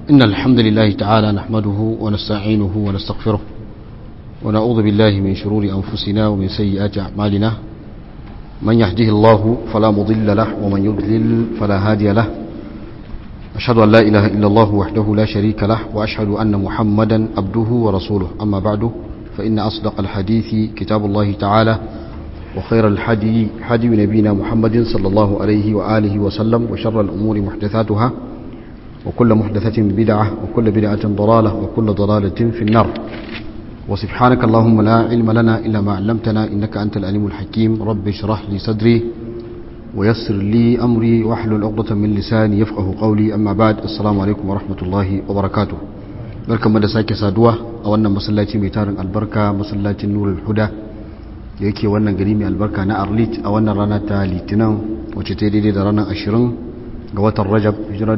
إن الحمد لله تعالى نحمده ونستعينه ونستغفره ونعوذ بالله من شرور أنفسنا ومن سيئات أعمالنا من يهده الله فلا مضل له ومن يضلل فلا هادي له أشهد أن لا إله إلا الله وحده لا شريك له وأشهد أن محمدا عبده ورسوله أما بعد فإن أصدق الحديث كتاب الله تعالى وخير الحدي حدي نبينا محمد صلى الله عليه وآله وسلم وشر الأمور محدثاتها وكل محدثة بدعة وكل بدعة ضلالة وكل ضلالة في النار وسبحانك اللهم لا علم لنا إلا ما علمتنا إنك أنت الأليم الحكيم رب اشرح لي صدري ويسر لي أمري واحلل عقدة من لساني يفقه قولي أما بعد السلام عليكم ورحمة الله وبركاته barkan mu da sake saduwa a wannan masallaci mai tarin albarka masallacin nurul huda da yake wannan gari mai albarka na arlit a wannan rana ta litinin wacce ta daidai da ranar ashirin ga watan rajab hijira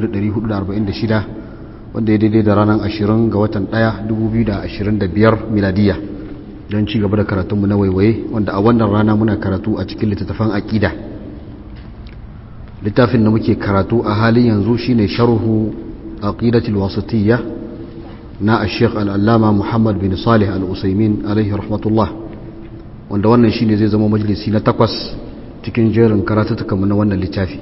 1446 wanda ya daidai da ranar ashirin ga watan ɗaya 2025 miladiya don ci gaba da karatunmu na waiwaye wanda a wannan rana muna karatu a cikin littattafan aƙida littafin da muke karatu a halin yanzu shine sharhu aqidatul wasatiyya na ashek al'allama muhammad bin salih al'usaimin alaihi rahmatullah wanda wannan shine zai zama majalisi na takwas cikin jerin karatutukanmu na wannan littafi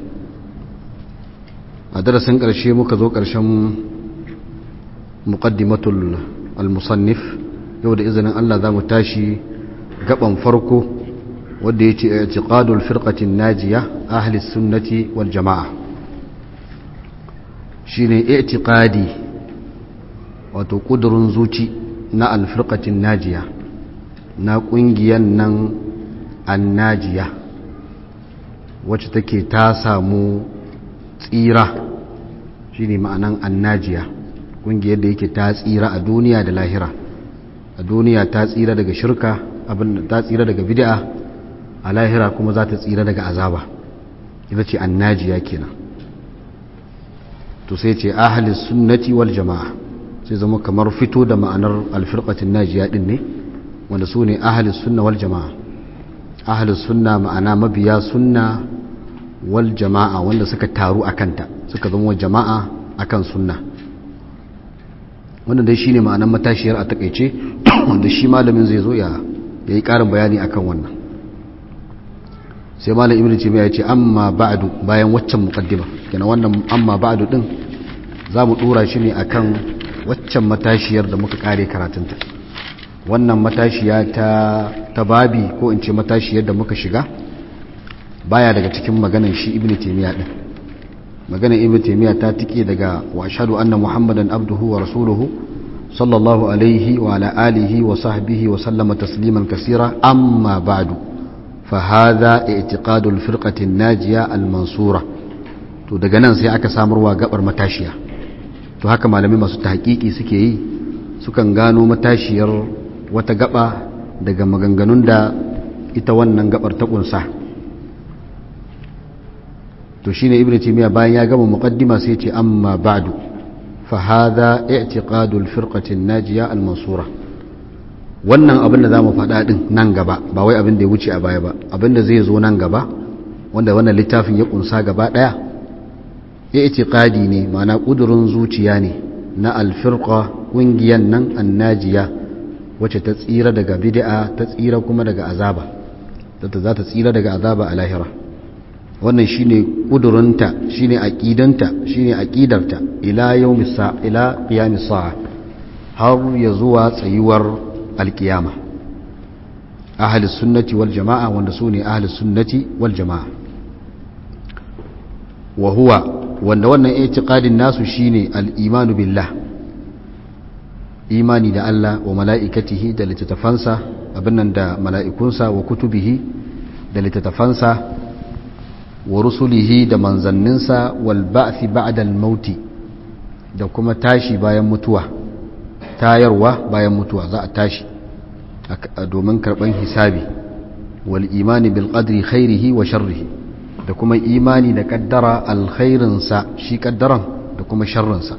a darasin ƙarshe muka zo ƙarshen muqaddimatul al-musannif yau da izinin Allah za mu tashi gaban farko wadda ya ce i'tiqadul firqatin najiya ahli sunnati wal jama'a shine i'tiqadi wato kudurin zuci na alfirqatin najiya na kungiyan nan annajiya wacce take ta samu tsira shine ma'anan annajiya kungiyar da yake ta tsira a duniya da lahira a duniya ta tsira daga shirka abin ta tsira daga bid'a a lahira kuma za ta tsira daga azaba ita ce annajiya kenan to sai ce ahalis sunnati wal jama'a sai zama kamar fito da ma'anar alfirqatin najiya din ne wanda su ne ahalis sunna wal jama'a ahalis sunna ma'ana mabiya sunna wal jama'a wanda suka taru a kanta suka zama jama'a akan sunna wannan dai shine ma'anar matashiyar a takaice wanda shi malamin zai zo ya yi karin bayani akan wannan sai malam ibnu taymiya ya ce amma ba'du bayan waccan muqaddima kenan wannan amma ba'du din zamu dora shi ne akan waccan matashiyar da muka kare karatunta wannan matashiya ta ta babi ko in ce matashiyar da muka shiga baya daga cikin maganan shi ibnu taymiya din maganan ibnu taymiya ta tike daga wa ashhadu anna muhammadan abduhu wa rasuluhu sallallahu alaihi wa ala alihi wa sahbihi wa sallama tasliman kaseera amma ba'du fa hadha i'tiqadu al-firqati an-najiya al-mansura to daga nan sai aka samarwa gabar matashiya to haka malamai masu tahqiqi suke yi sukan gano matashiyar wata gaba daga maganganun da ita wannan gabar ta kunsa to shine ibnu taymiya bayan ya gama muqaddima sai ce amma ba'du fa hadha i'tiqadu al-firqati an-najiya al-mansura wannan abin da zamu faɗa din nan gaba ba wai abin da ya wuce a baya ba abin da zai zo nan gaba wanda wannan littafin ya kunsa gaba daya i'tiqadi ne ma'ana kudurin zuciya ne na al-firqa kungiyan nan an-najiya wacce ta tsira daga bid'a ta tsira kuma daga azaba za ta tsira daga azaba a lahira wannan shine kudurinta shine aqidanta shine aqidarta ila yawmis sa ila qiyamis sa'a har ya zuwa tsayuwar alkiyama ahli sunnati wal jamaa wanda sune ahli sunnati wal jamaa wa huwa wanda wannan i'tiqadin nasu shine al-imanu billah imani da Allah wa mala'ikatihi da littattafansa abin nan da mala'ikunsa wa kutubihi da littattafansa wa rusulihi da manzanninsa wal ba'thi ba'da al-mauti da kuma tashi bayan mutuwa tayarwa bayan mutuwa za a tashi domin karban hisabi wal imani bil qadri khairihi wa sharrihi da kuma imani da kaddara alkhairinsa shi kaddaran da kuma sharrinsa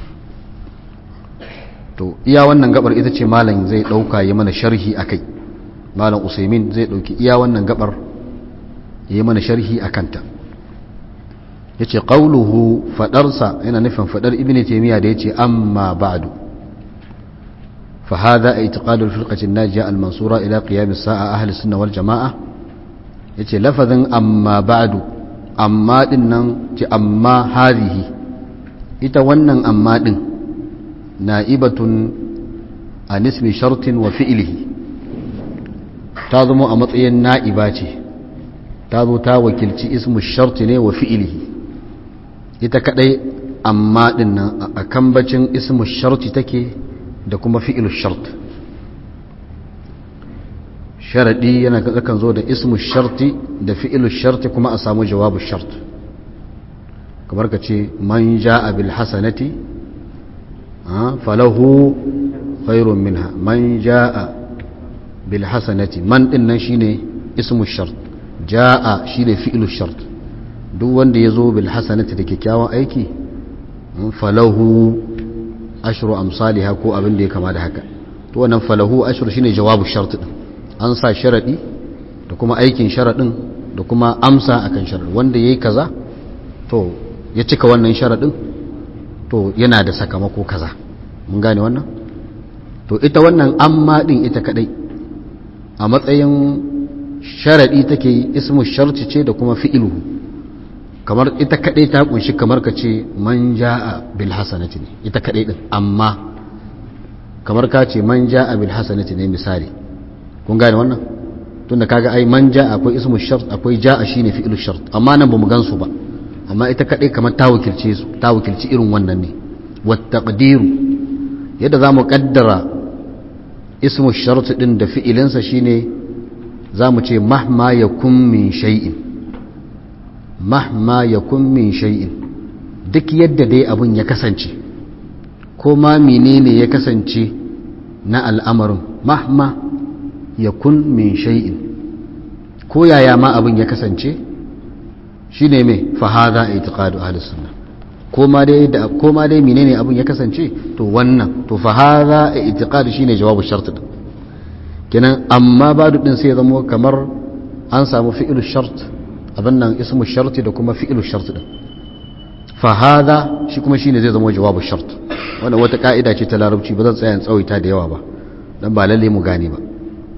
to iya wannan gabar ita ce malam zai dauka yi mana sharhi akai malam usaimin zai dauki iya wannan gabar yi mana sharhi akanta yace qawluhu fadarsa yana nufin fadar ibnu taymiya da yace amma ba'du fa hadha i'tiqad al-firqah an-najiyah al-mansura ila qiyam as-sa'a ahli sunnah wal jamaa yace lafazin amma ba'du amma din nan ce amma hadhihi ita wannan amma din na'ibatun an ismi shartin wa fi'lihi ta zama a matsayin na'iba ce ta zo ta wakilci ismu sharti ne wa fi'lihi ita kadai amma din nan a kambacin ismu sharti take da kuma fi'ilu shart sharadi yana kan zo da ismu sharti da fi'ilu sharti kuma a samu jawabu shart kamar ka ce man ja'a bil hasanati falahu khairun minha man ja'a bil hasanati man din nan shine ismu shart ja'a shine fi'ilu shart duk wanda ya zo bil hasanati da kyakkyawan aiki falahu ashru amsalha ko abin da ya kama da haka to wannan falahu ashru shine jawabu shart din an sa sharadi da kuma aikin sharadin da kuma amsa akan sharadin wanda yayi kaza to ya cika wannan sharadin to yana da sakamako kaza mun gane wannan to ita wannan amma din ita kadai a matsayin sharadi take ismu sharti ce da kuma fi'iluhu kamar ita kadai ta kunshi kamar ka ce man ja'a bil hasanati ne ita kadai din amma kamar ka ce man ja'a bil hasanati ne misali kun gane wannan tunda kaga ai man ja'a akwai ismu shart akwai ja'a shine fi'lu shart amma nan bamu gansu ba amma ita kadai kamar ta wakilce su ta wakilci irin wannan ne wat taqdiru yadda zamu kaddara ismu shart din da fi'ilinsa shine zamu ce mahma yakun min shay'in mahma ya min shay'in duk yadda dai abun ya kasance ko ma menene ya kasance na al'amarin mahma ya min shay'in ko yaya ma abun ya kasance shi ne mai fahada a itiqadu ahli sunna ko ma dai da ko ma dai menene abun ya kasance to wannan to fahada a itiqadu shine jawabu shart din kenan amma badu din sai ya zama kamar an samu fi'il shart abin nan ismu sharti da kuma fi'ilu sharti din fa hada shi kuma shine zai zama jawabu shart wannan wata ka'ida ce ta larabci ba zan tsaya in tsawaita da yawa ba dan ba lalle mu gane ba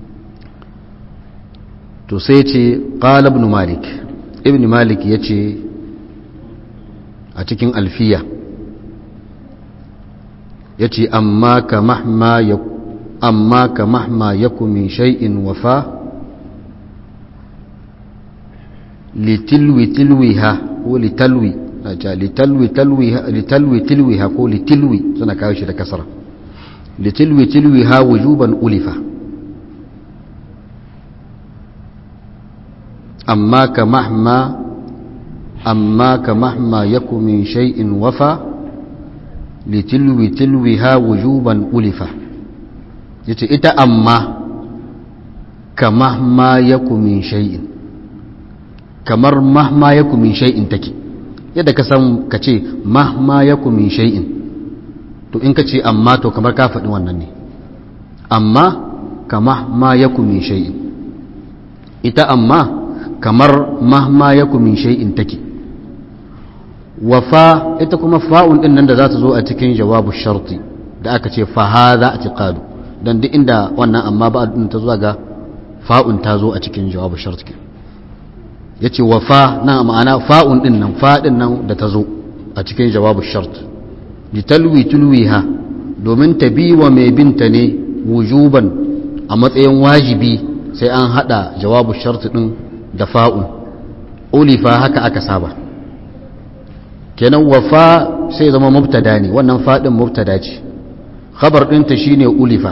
to sai ce qala ibn malik ibn malik yace a cikin alfiya yace amma ka mahma ya amma ka mahma yakum min shay'in wafa litilwi tilwiha ko litalwi na ce litalwi talwiha litalwi tilwiha ko litilwi suna kawo shi da kasara litilwi tilwiha wujuban ulifa amma ka mahma amma ka mahma yaku min shay'in wafa litilwi tilwiha wujuban ulifa yace ita amma ka mahma yaku min shay'in kamar mahma ya min shay'in take yadda ka san ka ce mahma ya min shay'in to in ka ce amma to kamar ka faɗi wannan ne amma ka mahma ya min shay'in ita amma kamar mahma ya min shay'in take wafa ita kuma fa'un din nan da za ta zo a cikin jawabu sharti da aka ce fa hadha i'tiqadu dan duk inda wannan amma ba ta zuwa ga fa'un ta zo a cikin jawabu sharti ya ce wa fa na ma'ana fa'un ɗin nan faɗin nan da ta zo a cikin jawabu shart litalwi tulwiha domin ta bi wa mai binta ne wujuban a matsayin wajibi sai an haɗa jawabu shart ɗin da fa'un ulifa haka aka saba kenan wa fa sai zama mubtada ne wannan faɗin mubtada ce khabar ɗinta shine ulifa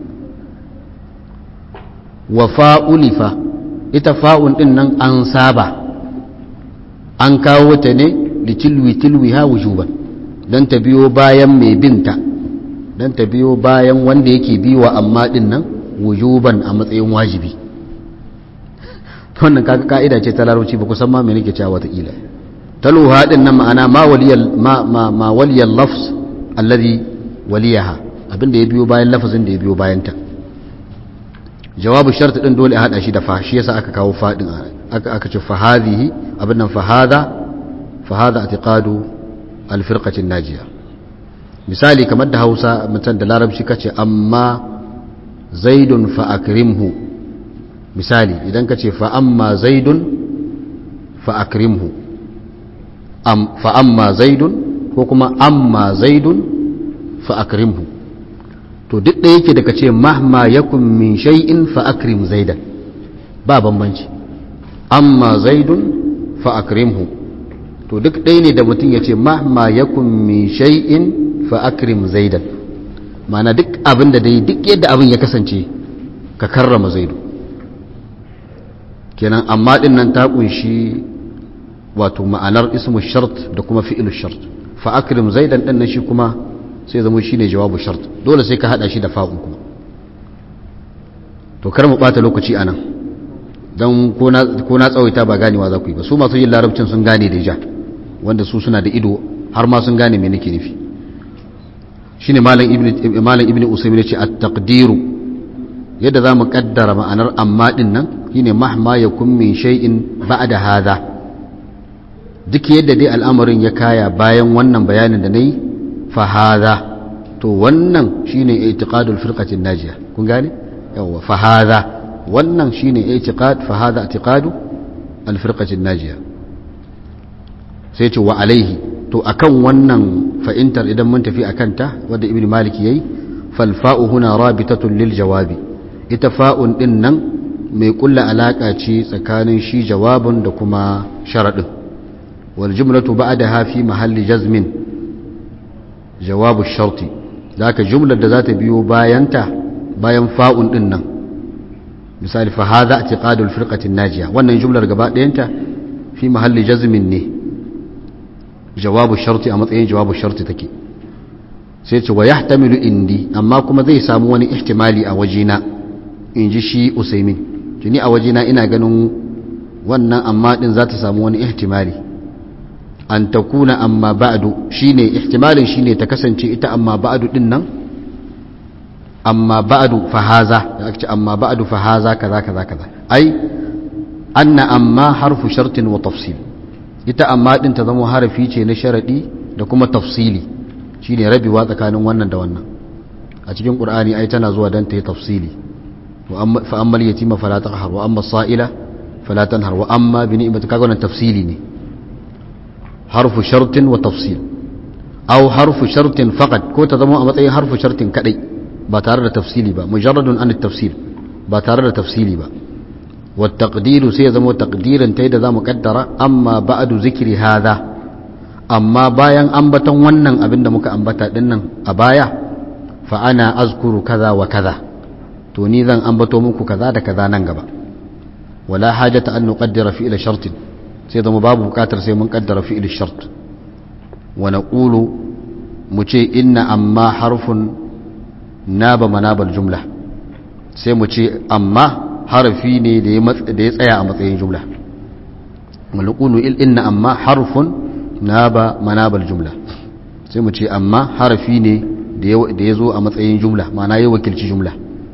wa fa ulifa ita fa'un ɗin nan an saba an kawo ta ne da tilwi-tilwi ha wujuban don ta biyo bayan mai binta don ta biyo bayan wanda yake biwa amma ɗin nan wujuban a matsayin wajibi wannan kaka ka'ida ce ta larabci ba kusan ma mai nake cewa watakila taluha ɗin nan ma'ana ma waliyar lafs allazi waliyaha abinda ya biyo bayan lafazin da ya biyo bayanta jawabu sharti din dole a hada shi da fa shi yasa aka kawo fadin aka aka ce fa hadhihi abin nan fa hada fa hadha i'tiqadu al-firqati an-najiya misali kamar da Hausa mutan da Larabci kace amma zaidun fa akrimhu misali idan kace fa amma zaidun fa akrimhu am fa amma zaidun ko kuma amma zaidun fa akrimhu to duk da yake da kace mahma yakun min shay'in fa akrim zaidan ba bambanci amma zaidun fa akrimhu to duk ɗaya ne da mutum ya ce mahma yakun min shay'in fa akrim zaidan ma'ana duk abin da dai duk yadda abin ya kasance ka karrama zaidu kenan amma din nan ta kunshi wato ma'anar ismu shart da kuma fi'ilu shart fa akrim zaidan din nan shi kuma sai zama shine jawabu shart dole sai ka hada shi da fa'un kuma to kar mu bata lokaci anan dan ko na ko na tsawaita ba ganewa za ku yi ba su masu yin larabcin sun gane da ja wanda su suna da ido har ma sun gane me nake nufi shine malam ibnu malam ibnu usaymin yace at-taqdiru yadda zamu kaddara ma'anar amma din nan shine mahma yakun min shay'in ba'da hadha duk yadda dai al'amarin ya kaya bayan wannan bayanin da nayi fa hadha to wannan shine i'tiqadul firqatin najiya kun gane yawa fa hadha wannan shine i'tiqad fa hadha i'tiqadu al-firqatin najiya sai ce wa alaihi to akan wannan fa'intar idan mun tafi akan ta wadda ibn malik yayi fal fa'u huna rabitatun lil jawabi ita fa'un din nan mai kulla alaka ce tsakanin shi jawabin da kuma sharadin wal jumlatu ba'daha fi mahalli jazmin jawabu sharti zaka jumlar da za ta biyo bayanta bayan fa'un din nan misali fa hadha i'tiqadul firqatin najiya wannan jumlar gaba ɗayanta fi mahalli jazmin ne jawabu sharti a matsayin jawabu sharti take sai ce wa yahtamilu indi amma kuma zai samu wani ihtimali a wajena in ji shi usaimin tuni a wajena ina ganin wannan amma din za ta samu wani ihtimali an takuna amma ba'du shine ihtimalin shine ta kasance ita amma ba'du din nan amma ba'du fa haza da ake amma ba'du fa haza kaza kaza kaza ai anna amma harfu shartin wa tafsil ita amma din ta zama harafi ce na sharadi da kuma tafsili shine rabewa tsakanin wannan da wannan a cikin qur'ani ai tana zuwa dan ta yi tafsili wa amma fa amma yatima fala taqhar wa amma sa'ila fala tanhar wa amma bi ni'mati kaga wannan tafsili ne harfu shartin wa tafsil aw harfu shartin faqat ko ta zama a matsayin harfu shartin kadai ba tare da tafsili ba mujarradun an tafsil ba tare da tafsili ba والتقدير سيزم تقديرا تيدا ذا مقدرة أما بعد ذكر هذا أما بايا أنبتا ونن أبن مك أنبتا دنن أبايا فأنا أذكر كذا وكذا توني ذا أنبتو مك كذا دا كذا ننقبا ولا حاجة أن نقدر فعل شرط سيزم باب بكاتر سيمن قدر فعل الشرط ونقول مچي إن أما حرف ناب مناب الجملة سيمچي أما harafi ne da ya tsaya a matsayin jumla malakulu inna amma harfun na ba manabal jumla sai mu ce amma harafi ne da ya zo a matsayin jumla mana ya wakilci jumla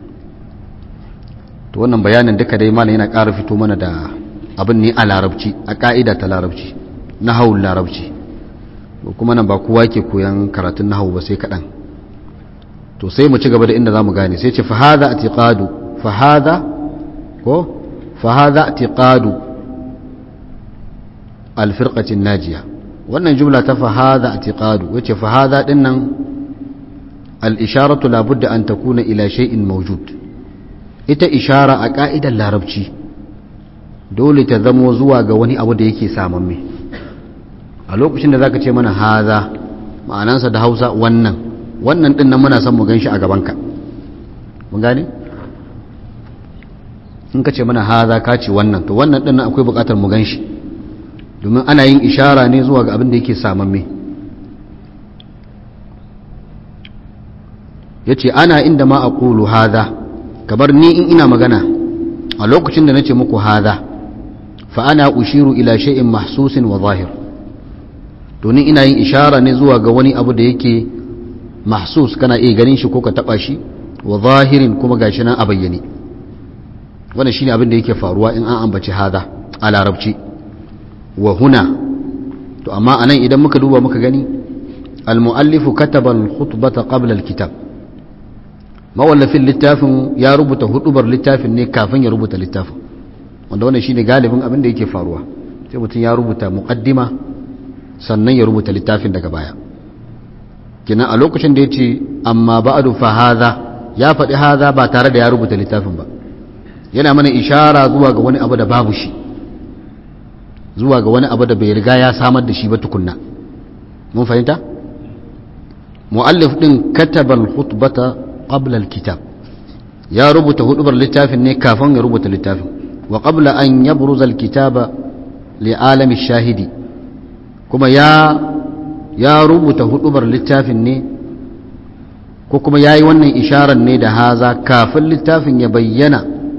to wannan bayanin duka dai mana yana ƙara fito mana da abin ne a larabci a ƙa'ida ta larabci na haul larabci kuma nan ba kowa ke koyan karatun nahawu ba sai kaɗan to sai mu ci gaba da inda za mu gane sai ce fa haza atiqadu fa haza ko fahaza i'tiqadu alfirqatin najiya wannan jumla ta fahaza i'tiqadu wace fahaza dinnan al-isharatu la budda an takuna ila shay'in mawjud ita ishara a ka'idar larabci dole ta zamo zuwa ga wani abu da yake samamme a lokacin da zaka ce mana haza ma'anansa da Hausa wannan wannan dinnan muna son mu ganshi a gabanka mun gane in ka ce mana haza ka ce wannan to wannan ɗin akwai buƙatar mu gan shi domin ana yin ishara ne zuwa ga abin da yake samamme ya ce ana inda ma a ƙulu haza kabar ni in ina magana a lokacin da na ce muku haza fa ana ushiru ila shay'in mahsusin wa zahir domin ina yin ishara ne zuwa ga wani abu da yake mahsus kana iya ganin shi ko ka taɓa shi wa zahirin kuma gashi nan a bayyane wannan shine abin da yake faruwa in an ambaci hada a larabci wa huna to amma anan idan muka duba muka gani al-mu'allifu kataba al-khutbata qabla al-kitab mawallafin littafin ya rubuta hudubar littafin ne kafin ya rubuta littafin wanda wannan shine galibin abin da yake faruwa sai mutum ya rubuta muqaddima sannan ya rubuta littafin daga baya kina a lokacin da yace amma ba'du fa hadha ya faɗi hadha ba tare da ya rubuta littafin ba yana mana ishara zuwa ga wani abu da babu shi zuwa ga wani abu da bai riga ya samar da shi ba tukunna mun fahimta mu'allif din kataba al-khutbata qabla al-kitab ya rubuta hudubar littafin ne kafin ya rubuta littafin wa qabla an yabruza al-kitaba li alami shahidi kuma ya ya rubuta hudubar littafin ne ko kuma yayi wannan isharar ne da haza kafin littafin ya bayyana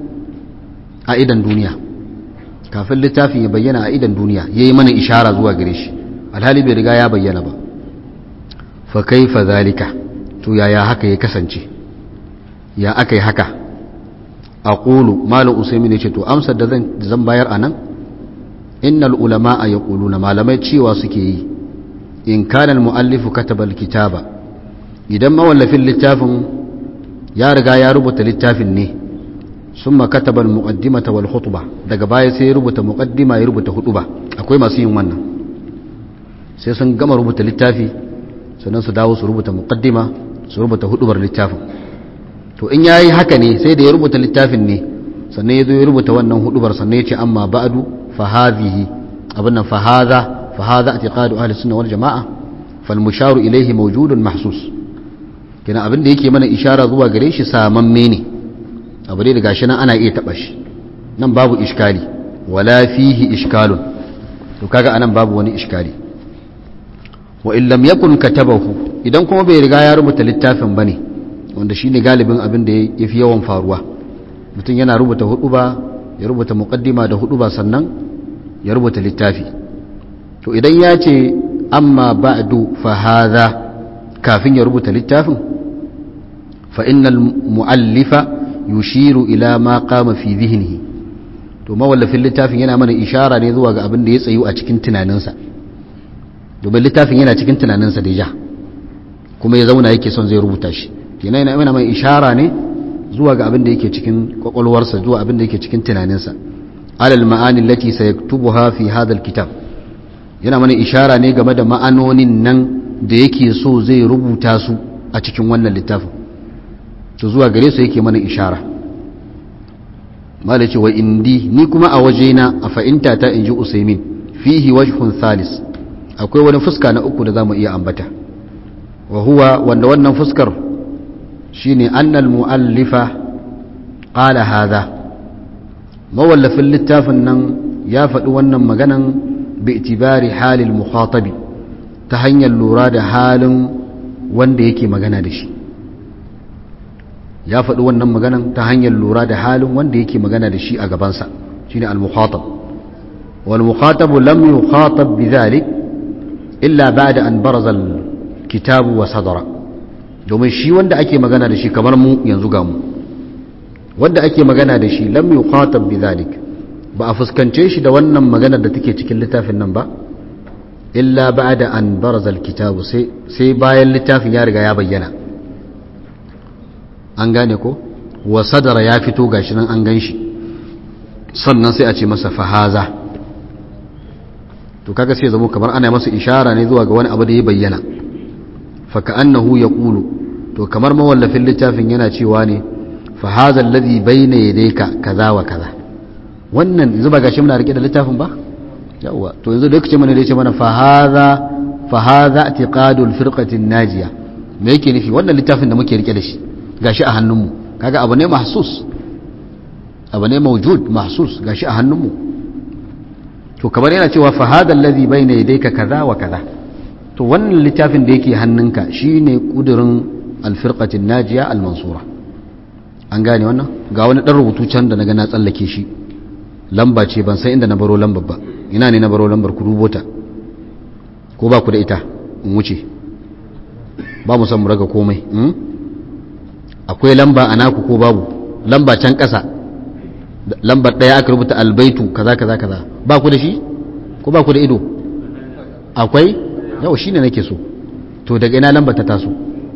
a idan duniya kafin littafin ya bayyana a idan duniya yayi mana ishara zuwa gare shi alhali bai riga ya bayyana ba fa kaifa zalika to yaya haka ya kasance ya aka yi haka a ƙulu malam usaimin ya ce to amsar da zan bayar a nan innal ulama a ya na malamai cewa suke yi in kanan mu'allifu katabal kitaba idan mawallafin littafin ya riga ya rubuta littafin ne sun makatabal muqaddimata wal khutba daga baya sai ya rubuta muqaddima ya rubuta hutuba akwai masu yin wannan sai sun gama rubuta littafi sannan su dawo su rubuta muqaddima su rubuta hudubar littafin to in yayi haka ne sai da ya rubuta littafin ne sannan ya zo ya rubuta wannan hudubar sannan ya ce amma ba'du fa hadhihi abin nan fa hadha fa hadha i'tiqadu ahli sunna wal jamaa fal musharu ilayhi mawjudun mahsus kina abin da yake mana ishara zuwa gare shi samamme ne abu dai da gashi nan ana iya taba shi nan babu iskali wala fihi iskalun to kaga anan babu wani iskali wa in lam yakun katabahu idan kuma bai riga ya rubuta littafin bane wanda shine galibin abin da yafi yawan faruwa mutum yana rubuta huduba ya rubuta muqaddima da huduba sannan ya rubuta littafi to idan ya ce amma ba'du fa hadha kafin ya rubuta littafin fa innal muallifa yushiru ila ma qama fi dhihnihi to mawallafin littafin yana mana ishara ne zuwa ga abin da ya tsayu a cikin tunaninsa domin littafin yana cikin tunaninsa da ja kuma ya zauna yake son zai rubuta shi kenan yana mai ishara ne zuwa ga abin da yake cikin kwakwalwarsa zuwa abin da yake cikin tunaninsa alal ma'ani lati sayaktubuha fi hadha kitab yana mana ishara ne game da ma'anonin nan da yake so zai rubuta su a cikin wannan littafin to zuwa gare su yake mana ishara mala ce wa indi ni kuma a wajena a fa'inta ta inji usaimin fihi wajhun thalis akwai wani fuska na uku da zamu iya ambata wa huwa wanda wannan fuskar shine annal muallifa qala hadha mawallafin littafin nan ya faɗi wannan maganan bi itibari halil mukhatabi ta hanyar lura da halin wanda yake magana da shi ya faɗi wannan maganan ta hanyar lura da halin wanda yake magana da shi a gabansa shine al-mukhatab wal mukhatabu lam yukhatab bidhalik illa ba'da an baraza al-kitabu wa sadara domin shi wanda ake magana da shi kamar mu yanzu ga mu wanda ake magana da shi lam yukhatab bidhalik ba a fuskance shi da wannan maganar da take cikin littafin nan ba illa ba'da an baraza al-kitabu sai sai bayan littafin ya riga ya bayyana an gane ko wa sadara ya fito gashi nan an gan shi sannan sai a ce masa fahaza to kaga sai zamo kamar ana masa ishara ne zuwa ga wani abu da ya bayyana fa ka'annahu yaqulu to kamar mawallafin littafin yana cewa ne fahaza alladhi bayna yadayka kaza wa kaza wannan yanzu ba gashi muna rike da littafin ba yawa to yanzu da kace mana da yace mana fahaza fahaza i'tiqadul firqatin najiya me yake nufi wannan littafin da muke rike da shi gashi a hannunmu kaga abu ne mahsus abu ne mawjud mahsus gashi a hannunmu to kamar yana cewa fa hada alladhi bayna yadayka kaza wa kaza to wannan littafin da yake hannunka shine kudurin alfirqatin najiya almansura an gane wannan ga wani dan rubutu can da naga na tsallake shi lamba ce ban san inda na baro lambar ba ina ne na baro lambar ku rubuta ko ba ku da ita in wuce ba mu san mu raga komai akwai lamba a naku ko babu lamba can ƙasa lambar ɗaya aka rubuta albaitu kaza kaza kaza ba ku da shi ko ba ku da ido akwai yau shine nake so to daga ina lamba ta taso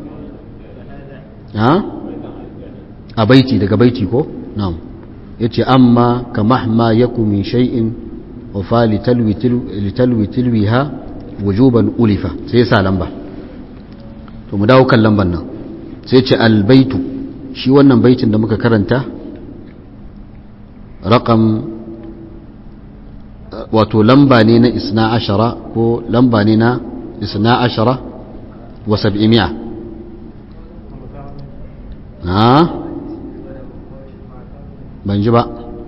ha a baiti daga baiti ko na'am yace amma ka mahma yaku min shay'in wa fa litalwi litalwi tilwiha wujuban ulifa sai sa lamba to mu dawo kan lamban nan sai ce albaitu shi wannan baitin da muka karanta raqam wato lamba ne na isna ashara ko lamba ne na isna ashara wa sab'imiya ha ban ji ba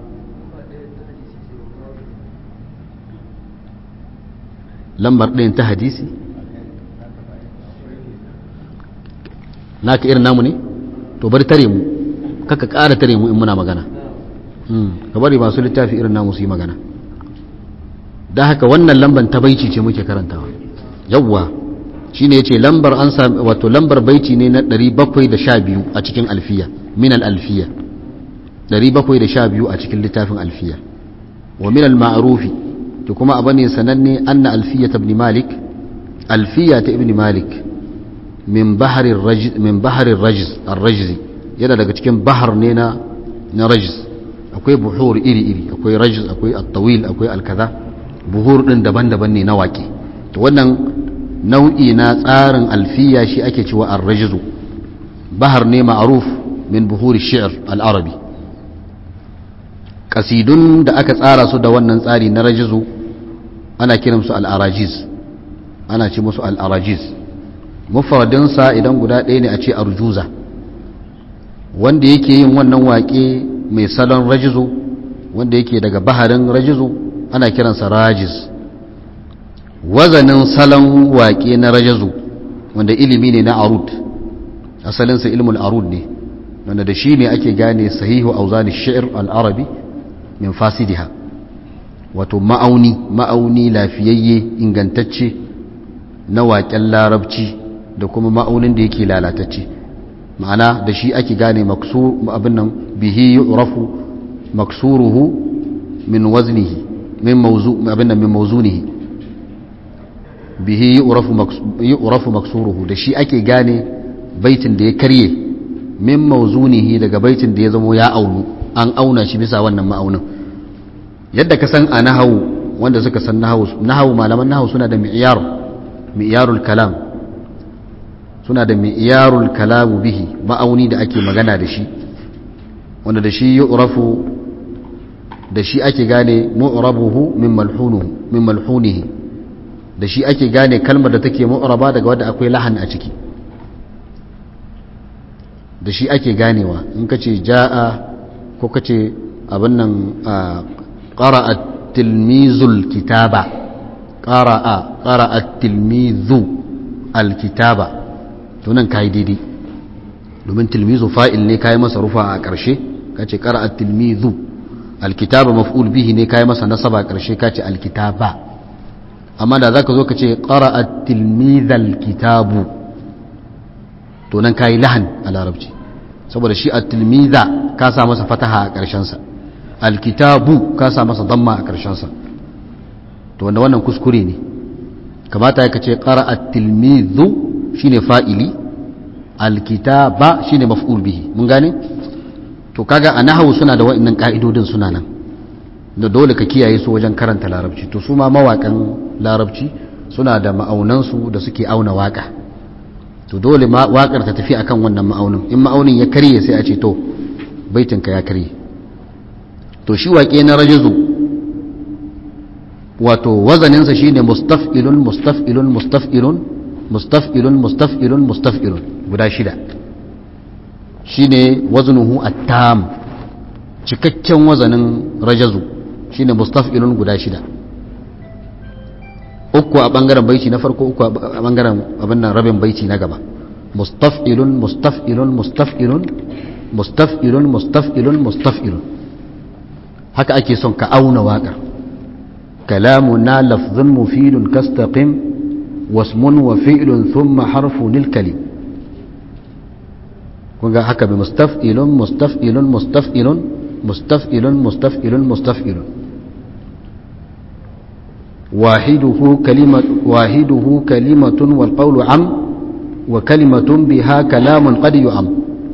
lambar ɗayan ta hadisi naka irin namu ne to bari tare mu kaka ƙara tare mu in muna magana ka bari masu littafi irin namu su yi magana da haka wannan lambar ta baici ce muke karantawa yawwa shine yace lambar an sami wato lambar baiti ne na 712 a cikin alfiya min al-alfiya 712 a cikin littafin alfiya wa min al-ma'rufi to kuma abane sananne anna alfiya ibn malik alfiya ta ibn malik min bahri ar-rajz min bahri ar-rajz ar-rajz yana daga cikin bahar ne na na rajz akwai buhur iri iri akwai rajz akwai at-tawil akwai al-kaza buhur din daban-daban ne na waƙe to wannan nau'i na tsarin alfiya shi ake cewa ar-rajzu bahar ne ma'ruf min buhuri shi'r al-arabi kasidun da aka tsara su da wannan tsari na rajzu ana kiransu al-arajiz ana ce musu al-arajiz mufradin sa idan guda ɗaya ne a ce arjuza wanda yake yin wannan waƙe mai salon rajzu wanda yake daga baharin rajzu ana kiransa rajiz wazanin salon waƙe na rajazu wanda ilimi ne na arud asalinsa ilmul arud ne wanda da shi ne ake gane sahihu auzani shi'ir al'arabi min fasidiha wato ma'auni ma'auni lafiyayye ingantacce na waƙen larabci da kuma ma'aunin da yake lalatacce ma'ana da shi ake gane abin nan bihi yu'rafu maksuruhu min waznihi min mawzu abin nan min mawzunihi bihi yu'rafu maksuruhu da shi ake gane baitin da ya karye min mawzunihi daga baitin da ya zamo ya aunu an auna shi bisa wannan ma'aunin yadda ka san a nahawu wanda suka san nahawu nahawu malaman nahawu suna da mi'yar mi'yarul kalam suna da mi'yarul kalamu bihi ma'auni da ake magana da shi wanda da shi yu'rafu da shi ake gane mu'rabuhu min malhunuhu min malhunihi da shi ake gane kalmar da take mu'raba daga wadda akwai lahan a ciki da shi ake ganewa in ka ce ja'a ko ka ce abin nan ƙara'a tilmizul kitaba ƙara'a ƙara'a tilmizu alkitaba tunan ka yi daidai domin tilmizu fa'il ne ka yi masa rufa a ƙarshe ka ce ƙara'a tilmizu alkitaba maf'ul bihi ne ka yi masa nasaba a ƙarshe ka ce alkitaba amma da za ka zo ka ce ƙara'a tilmizal kitabu to nan ka yi lahan a larabci saboda shi a tilmiza ka sa masa fataha a ƙarshensa alkitabu ka sa masa damma a ƙarshensa to wanda wannan kuskure ne kamata ka ce ƙara'a tilmizu shi ne fa'ili alkitaba shi ne maf'ul bihi mun gane to kaga a nahawu suna da wa'annan ƙa'idodin suna nan da dole ka kiyaye su wajen karanta larabci to su ma mawaƙan larabci suna da ma'aunansu da suke auna waƙa to dole waƙar ta tafi akan wannan ma'aunin in ma'aunin ya karye sai a ce to baitinka ya karye to shi waƙe na rajizu wato wazaninsa shine mustaf'ilun mustaf'ilun mustaf'ilun mustaf'ilun mustaf'ilun mustaf'ilun guda shida shine waznuhu at-tam cikakken wazanin rajazu shine mustaf'ilun guda shida uku a bangaren baiti na farko uku a bangaren abin nan rabin baiti na gaba mustaf'ilun mustaf'ilun mustaf'ilun mustaf'ilun mustaf'ilun mustaf'ilun haka ake son ka auna waƙar kalamuna lafzun mufidun kastaqim wasmun wa fi'lun thumma harfun lil kalim kun ga haka bi mustaf'ilun mustaf'ilun mustaf'ilun mustaf'ilun mustaf'ilun mustaf'ilun wahiduhu kalima wahiduhu kalimatun wal qawlu am wa kalimatun biha kalamun qad yu'am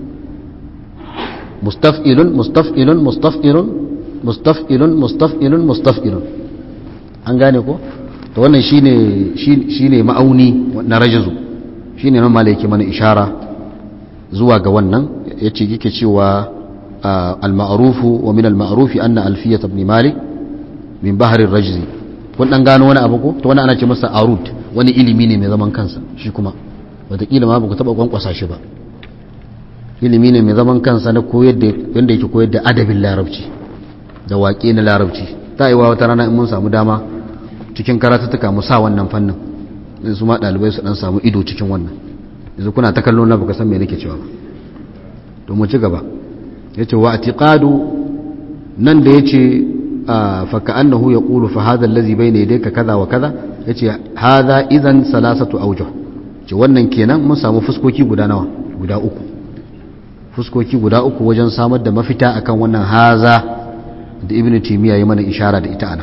mustaf'ilun mustaf'ilun mustaf'ilun mustaf'ilun mustaf'ilun mustaf'ilun an gane ko to wannan shine shine ma'auni na rajazu shine nan malaki mana ishara zuwa ga wannan yace yake cewa al-ma'rufu wa min al-ma'rufi anna alfiyat ibn malik min bahr ar-rajzi kun dan gano wani abu ko to wannan ana ce masa arud wani ilimi ne mai zaman kansa shi kuma wataƙila ma ba ku taɓa kwankwasa shi ba ilimi ne mai zaman kansa na koyar da wanda yake koyar da adabin larabci da waƙe na larabci ta yi wa wata rana in mun samu dama cikin karatuttuka mu sa wannan fannin in su ma ɗalibai su ɗan samu ido cikin wannan yanzu kuna ta kallon na baka san me nake cewa ba to mu ci gaba yace wa atiqadu nan da yace fa ka'annahu yaqulu fa hadha allazi bayna yadayka kaza wa kaza yace hadha idan salasatu awjuh ce wannan kenan mun samu fuskoki guda nawa guda uku fuskoki guda uku wajen samar da mafita akan wannan haza da ibn timiya ya mana ishara da ita ana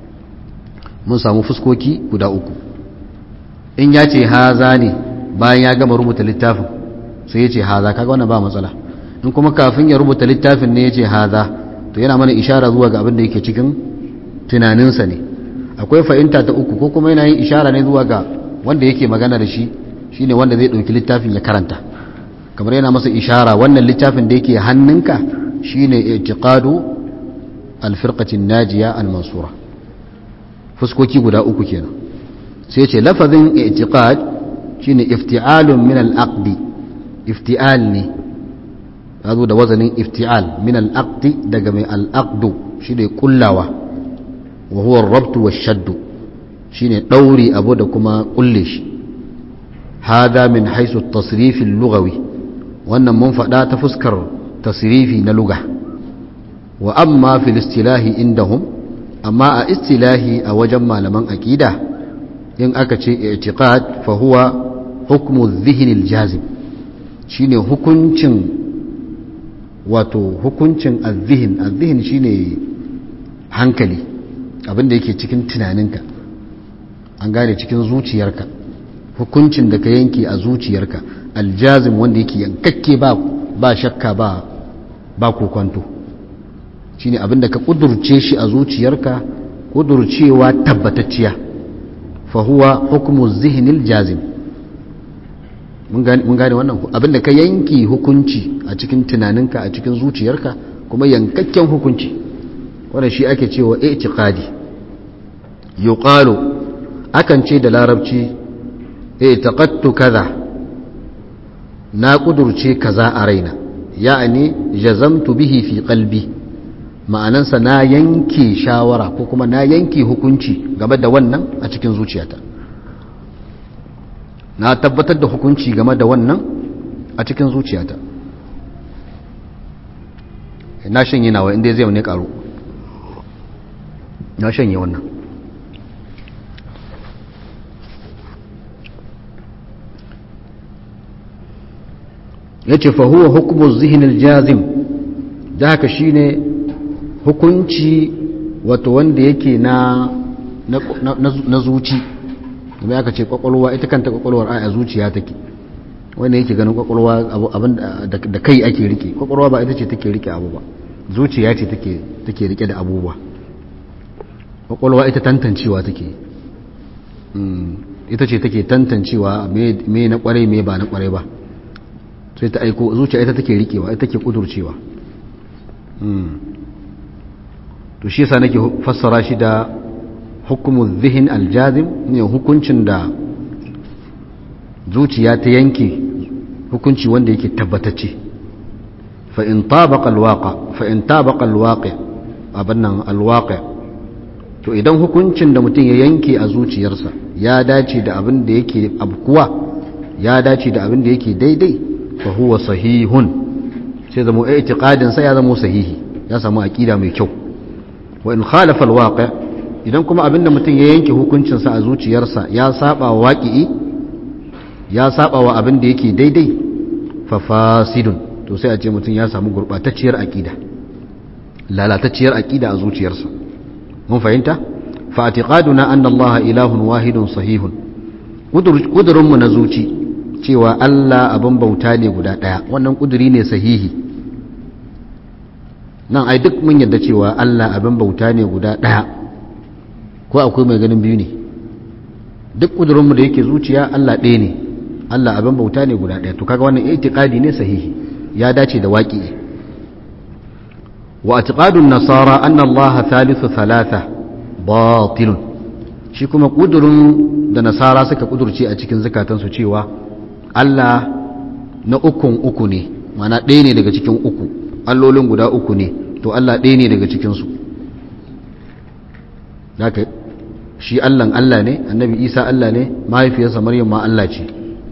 mun samu fuskoki guda uku in ya ce haza ne bayan ya gama rubuta littafin sai ya ce haza kaga wannan ba matsala in kuma kafin ya rubuta littafin ne ya ce haza to yana mana ishara zuwa ga abin da yake cikin tunaninsa ne akwai fahimta ta uku ko kuma yana yin ishara ne zuwa ga wanda yake magana da shi shine wanda zai ɗauki littafin ya karanta kamar yana masa ishara wannan littafin da yake hannunka shine i'tiqadu al-firqatin najiya al-mansura fuskoki guda uku kenan sai ce lafazin i'tiqad shine ifti'alun min al-aqdi ifti'al ne yazo da wazanin ifti'al min al-aqdi daga mai al-aqdu shine kullawa wa huwa ar-rabtu wash-shaddu shine dauri abu da kuma kulle shi hada min haisu at-tasrif al-lughawi wannan mun faɗa ta fuskar tasrifi na luga wa amma fil istilahi indahum amma a istilahi a wajen malaman aqida in aka ce i'tiqad fa huwa hukmu dhihn al-jazim shine hukuncin wato hukuncin az-zihn az-zihn shine hankali abinda yake cikin tunaninka an gane cikin zuciyarka hukuncin da ka yanke a zuciyarka aljazim wanda yake yankakke ba ba shakka ba ba kokonto shine abinda ka kudurce shi a zuciyarka kudurcewa tabbatacciya fa huwa hukmu zihnil jazim mun gane wannan abinda ka yanke hukunci a cikin tunaninka a cikin zuciyarka kuma yankakken hukunci wannan shi ake cewa i'tiqadi yuqalu akan ce da larabci i'taqadtu kaza na kudurce kaza a raina ya'ani jazamtu bihi fi qalbi ma'anansa na yanke shawara ko kuma na yanke hukunci game da wannan a cikin zuciyata na tabbatar da hukunci game da wannan a cikin zuciyata na shanye nawa inda zai ne karo na shanye wannan ya ce fahuwa hukumus zihinil jazim da haka shi ne hukunci wato wanda yake na na zuci kuma aka ce kwakwalwa ita kanta kwakwalwar a zuciya take wanda yake ganin kwakwalwa abin da kai ake rike kwakwalwa ba ita ce take rike abu ba zuciya ce take rike da abubuwa kwakwalwa ita tantancewa take ita ce take tantancewa me na kwarai me ba na kwarai ba sai ta aiko zuciya ita take rikewa ita take kudurcewa to shi yasa nake fassara shi da hukumu zihin aljazim ne hukuncin da zuciya ta yanke hukunci wanda yake tabbatacce fa in tabaqa alwaqa fa in tabaqa alwaqi abannan alwaqi to idan hukuncin da mutum ya yanke a zuciyarsa ya dace da abin da yake abkuwa ya dace da abin da yake daidai fa huwa sahihun sai zama i'tiqadin sa ya zama sahihi ya samu aqida mai kyau wa in khalafa alwaqi idan kuma abinda mutum ya yanke hukuncin sa a zuciyarsa ya saba wa waqi'i ya saba wa abin da yake daidai fa fasidun to sai a ce mutum ya samu gurbatacciyar aqida lalatacciyar aqida a zuciyarsa mun fahimta fa atiqaduna anna Allah ilahun wahidun sahihun kudurin mu na zuci cewa Allah abin bauta ne guda daya wannan kuduri ne sahihi nan ai duk mun yadda cewa Allah abin bauta ne guda daya ko akwai mai ganin biyu ne duk kudurin mu da yake zuciya Allah ɗaya ne Allah abin bauta ne guda daya to kaga wannan itiqadi ne sahihi ya dace da waƙi wa atiqadun nasara anna Allah thalithu thalatha batilun shi kuma kudurin da nasara suka kudurce a cikin zakatansu cewa Allah na ukun uku ne mana ɗaya ne daga cikin uku allolin guda uku ne to Allah ɗaya ne daga cikinsu haka shi Allahn Allah ne annabi Isa Allah ne mahaifiyarsa Maryam ma Allah ce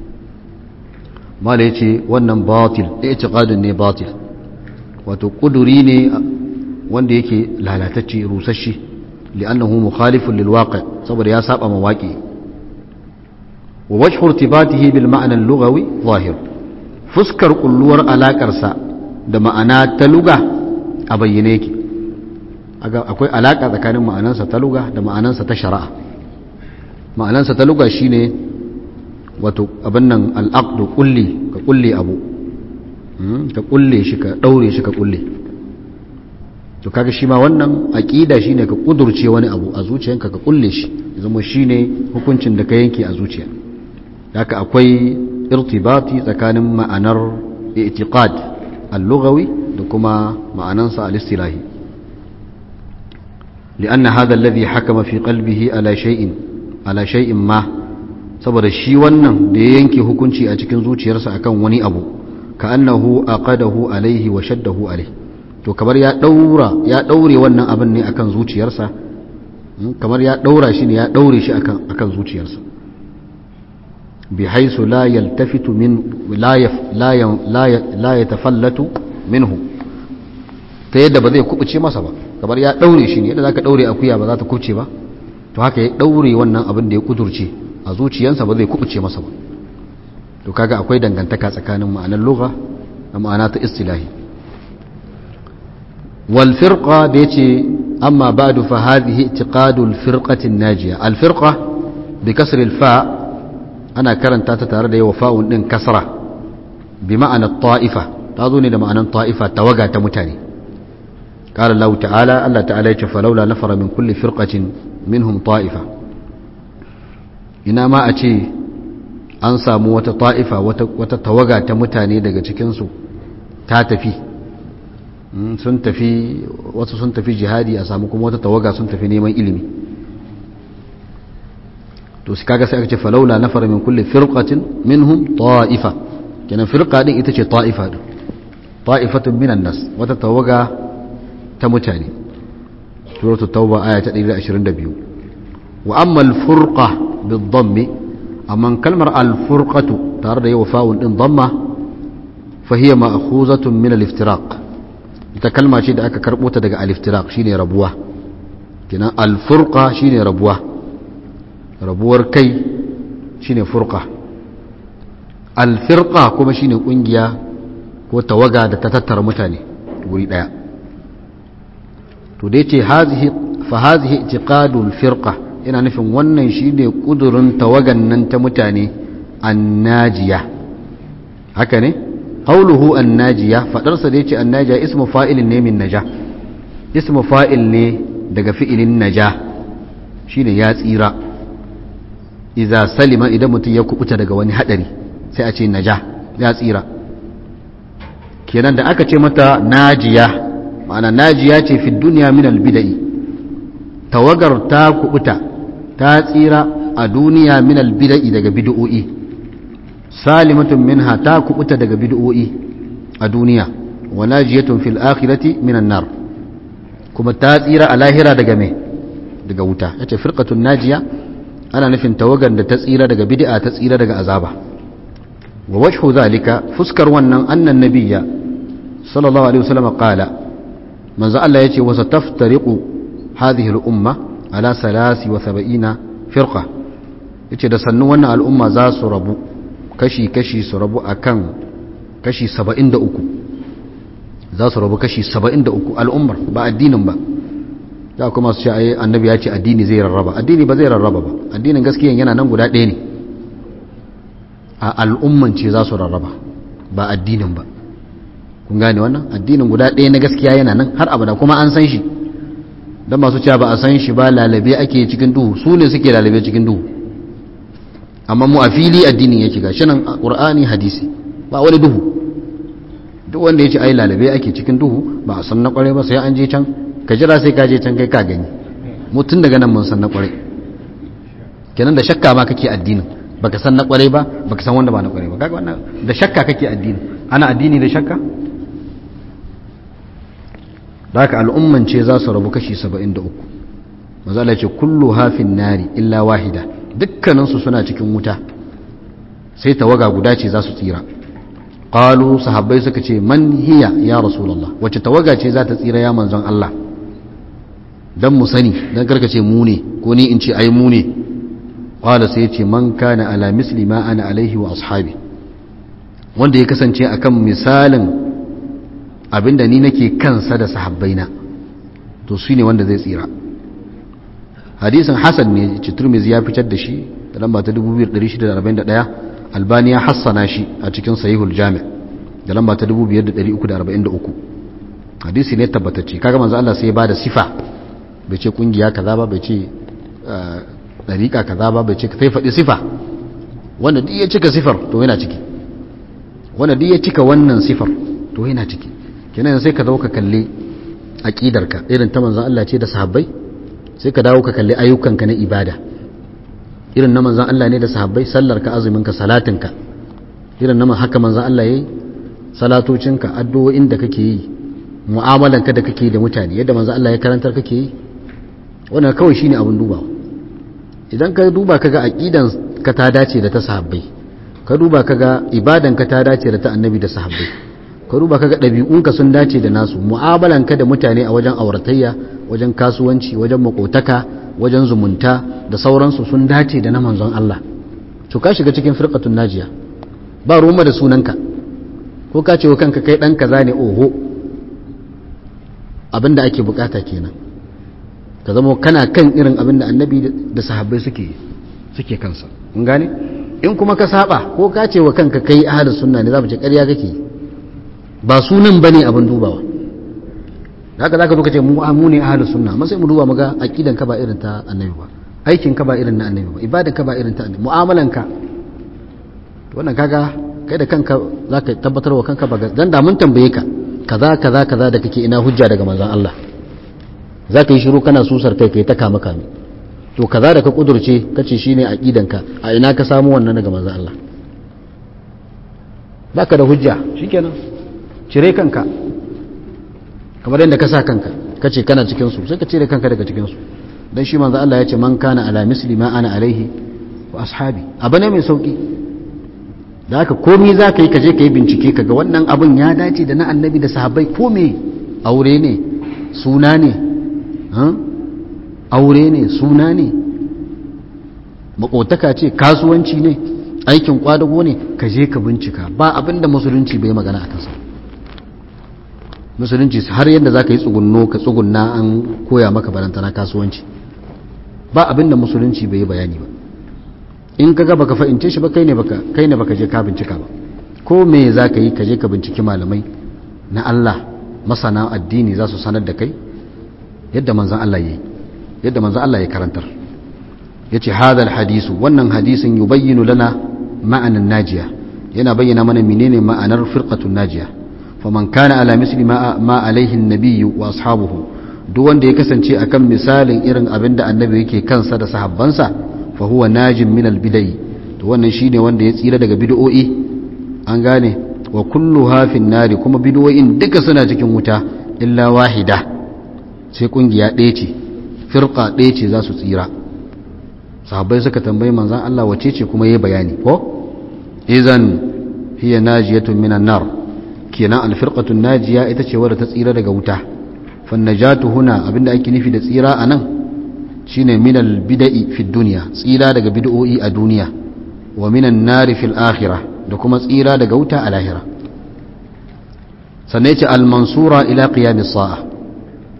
mala yace wannan batil i'tiqadun ne batil wato kuduri ne wanda yake lalatacce rusasshe li'annahu mukhalifun lil waqi' saboda ya saba ma waqi wa wajhu irtibatihi bil ma'na al-lughawi zahir fuskar kulluwar alakar sa da ma'ana ta luga a bayyane yake akwai alaka tsakanin ma'anansa ta luga da ma'anansa ta shari'a ma'anansa ta luga shine wato abin nan al'aqdu kulli ka kulle abu ka kulle shi ka daure shi ka kulle to kaga shi ma wannan aqida shine ka kudurce wani abu a zuciyanka ka kulle shi zama shine hukuncin da ka yanke a zuciya haka akwai irtibati tsakanin ma'anar i'tiqad al-lughawi da kuma ma'anansa al-istilahi لأن هذا الذي حكم في قلبه على شيء على شيء ما saboda shi wannan da ya yanke hukunci a cikin zuciyarsa akan wani abu ka annahu aqadahu alaihi wa shaddahu alaihi to kamar ya daura ya daure wannan abin ne akan zuciyarsa kamar ya daura shi ne ya daure shi akan akan zuciyarsa bi haisu la yaltafitu min la yaf la la la yatafallatu minhu ta yadda ba zai kubuce masa ba kamar ya daure shi ne yadda zaka daure akuya ba za ta kubuce ba to haka ya daure wannan abin da ya kudurce a zuciyarsa ba zai kubuce masa ba to kaga akwai dangantaka tsakanin ma'anar lugha da ma'ana ta istilahi wal firqa da yace amma ba'du fa hadhihi i'tiqadul firqati najiya al firqa bi kasr al fa ana karanta ta tare da yawa fa'un din kasra bi ma'ana ta'ifa ta zo ne da ma'anar ta'ifa tawaga ta mutane قال الله تعالى الله تعالى فلولا نفر من كل فرقة منهم طائفة ina ma a ce an samu wata ta'ifa wata tawaga ta mutane daga cikinsu ta tafi sun tafi wasu sun tafi jihadi a samu kuma wata tawaga sun tafi neman ilimi to su kaga sai aka ce falaula na fara min kulle firqatin minhum ta'ifa kenan firqa din ita ce ta'ifa din ta'ifatun minan nas wata tawaga ta mutane suratul tauba aya ta 122 wa amma al-furqa بالضم أما كلمة الفرقة تارد يوفاء إن ضمة فهي مأخوذة من الافتراق تكلمة شيء أكا كربوتة دقاء الافتراق شيني ربوة كنا الفرقة شيني ربوة ربوة كي شيني فرقة الفرقة كما شيني قنجيا وتوقع تتتر متاني وريد آية تديتي هذه فهذه اعتقاد الفرقة yana nufin wannan shi ne ƙudurin tawagan nan ta mutane annajiya haka ne ƙauluhu annajiya faɗarsa da ya ce annajiya ismu fa'ilin ne min naja ismu fa'il ne daga fi'ilin naja shi ne ya tsira iza salima idan mutum ya kubuta daga wani haɗari sai a ce naja ya tsira kenan da aka ce mata najiya ma'ana najiya ce fi duniya min albida'i tawagar ta kubuta ta tsira a duniya min albida'i daga bid'o'i salimatun minha ta kubuta daga bid'o'i a duniya wa najiyatun fil akhirati minan nar kuma ta tsira a lahira daga me daga wuta yace firqatun najiya ana nufin tawagar da ta tsira daga bid'a ta tsira daga azaba wa wajhu zalika fuskar wannan annan nabiyya sallallahu alaihi wasallam qala manzo Allah yace wa sataftariqu hadhihi al-umma ala salasi wa saba'ina firqa yace da sannu wannan al'umma za su rabu kashi kashi su rabu akan kashi 73 za su rabu kashi 73 al'ummar ba addinin ba da kuma su ce ai annabi ya ce addini zai rarraba addini ba zai rarraba ba addinin gaskiyan yana nan guda ɗaya ne a al'umman ce za su rarraba ba addinin ba kun gane wannan addinin guda ɗaya na gaskiya yana nan har abada kuma an san shi don masu cewa ba a san shi ba lalabe ake cikin duhu su ne suke lalabe cikin duhu amma mu a fili addinin yake ga shi nan ƙur'ani hadisi ba wani duhu duk wanda ya ce ai lalabe ake cikin duhu ba a san na ƙware ba sai an je can ka jira sai ka je can kai ka gani mutum daga nan mun san na ƙware kenan da shakka ma kake addinin baka san na ƙware ba baka san wanda ba na ƙware ba kaga wannan da shakka kake addini ana addini da shakka da haka al'umman ce za su rabu kashi 73 mazala ce kullu hafin nari illa wahida dukkaninsu suna cikin wuta sai tawaga guda ce za su tsira qalu sahabbai suka ce man hiya ya rasulullah wacce tawaga ce za ta tsira ya manzon Allah dan mu sani dan karkace mu ne ko ni in ce ai mu ne qala sai ce man kana ala misli ma ana alaihi wa ashabi wanda ya kasance akan misalin abinda ni nake kansa da sahabbaina to su ne wanda zai tsira hadisin hasan ne citurmizi ya fitar da shi da lamba ta 2641 albani ya hassana shi a cikin sahihul jami da lamba ta 5343 hadisi ne tabbatacce kaga manzo Allah sai ya bada sifa bai ce kungiya kaza ba bai ce dariƙa kaza ba bai ce sai faɗi sifa wanda duk ya cika sifar to yana ciki wanda duk ya cika wannan sifar to yana ciki kenan sai ka zo ka kalli aqidarka irin ta manzon Allah ce da sahabbai sai ka dawo ka kalli ayyukanka na ibada irin na manzon Allah ne da sahabbai sallarka azuminka salatinka irin na haka manzon Allah yayi salatocinka addu'o'in da kake yi mu'amalanka da kake da mutane yadda manzon Allah ya karantar kake yi wannan kawai shine abin dubawa idan ka duba kaga aqidan ka ta dace da ta sahabbai ka duba kaga ibadan ka ta dace da ta annabi da sahabbai ka duba kaga ɗabi'unka sun dace da nasu mu'amalanka da mutane a wajen auratayya wajen kasuwanci wajen makotaka wajen zumunta da sauransu sun dace da na manzon Allah to ka shiga cikin firqatun najiya ba roma da sunanka ko ka ce wa kanka kai dan kaza ne oho abinda ake bukata kenan ka zama kana kan irin abinda annabi da sahabbai suke suke kansa kun gane in kuma ka saba ko ka ce wa kanka kai ahlus sunna ne za mu ce ƙarya kake yi ba sunan bane abin dubawa haka zaka zo ka ce mu mu ne ahlus sunna amma sai mu duba muga aqidan ka ba irin ta annabi ba aikin ka ba irin na annabi ba ibadan ka ba irin ta annabi mu'amalan ka to wannan kaga kai da kanka zaka tabbatar wa kanka ba dan da mun tambaye ka kaza kaza kaza da kake ina hujja daga manzon Allah zaka yi shiru kana susar kai kai ta kama kame to kaza da ka kudurce kace shine aqidan ka a ina ka samu wannan daga manzon Allah baka da hujja shikenan cire kanka kamar yadda ka sa kanka ka ce kana cikinsu sai ka cire kanka daga cikinsu don shi manzo Allah ya ce man kana ala misli ma ana alaihi wa ashabi abu ne mai sauki da haka komai za ka yi ka je ka yi bincike ka ga wannan abun ya dace da na annabi da sahabbai ko me aure ne suna ne aure ne suna ne makotaka ce kasuwanci ne aikin kwadago ne ka je ka bincika ba abin da musulunci bai magana a kansa musulunci har yadda za ka yi tsugunno ka tsugunna an koya maka barantana kasuwanci ba abin da musulunci bai yi bayani ba in ka ga baka fahimce shi ba kai ne baka kai ne baka je ka bincika ba ko me za ka yi ka je ka binciki malamai na Allah masana addini za su sanar da kai yadda manzon Allah yi yadda manzon Allah ya karantar yace hadal hadisu wannan hadisin yubayyinu lana ma'anan najiya yana bayyana mana menene ma'anar firqatun najiya faman kana ala misli ma alaihi nabiyyu wa ashabuhu duk wanda ya kasance akan misalin irin abin da annabi yake kansa da sahabbansa fa huwa najin min albidai to wannan shine wanda ya tsira daga bid'o'i an gane wa kullu hafin nari kuma bid'o'in duka suna cikin wuta illa wahida sai kungiya ɗaya ce firqa ɗaya ce za su tsira sahabbai suka tambayi manzon Allah wace ce kuma yayi bayani ko idan hiya najiyatun minan nar kenan alfirqatun najiya ita ce wadda ta tsira daga wuta fannajatu huna abinda ake nufi da tsira anan shine minal bid'i fi dunya tsira daga bid'o'i a duniya wa minan nari fil akhirah da kuma tsira daga wuta a lahira sannan yace al mansura ila qiyamis sa'a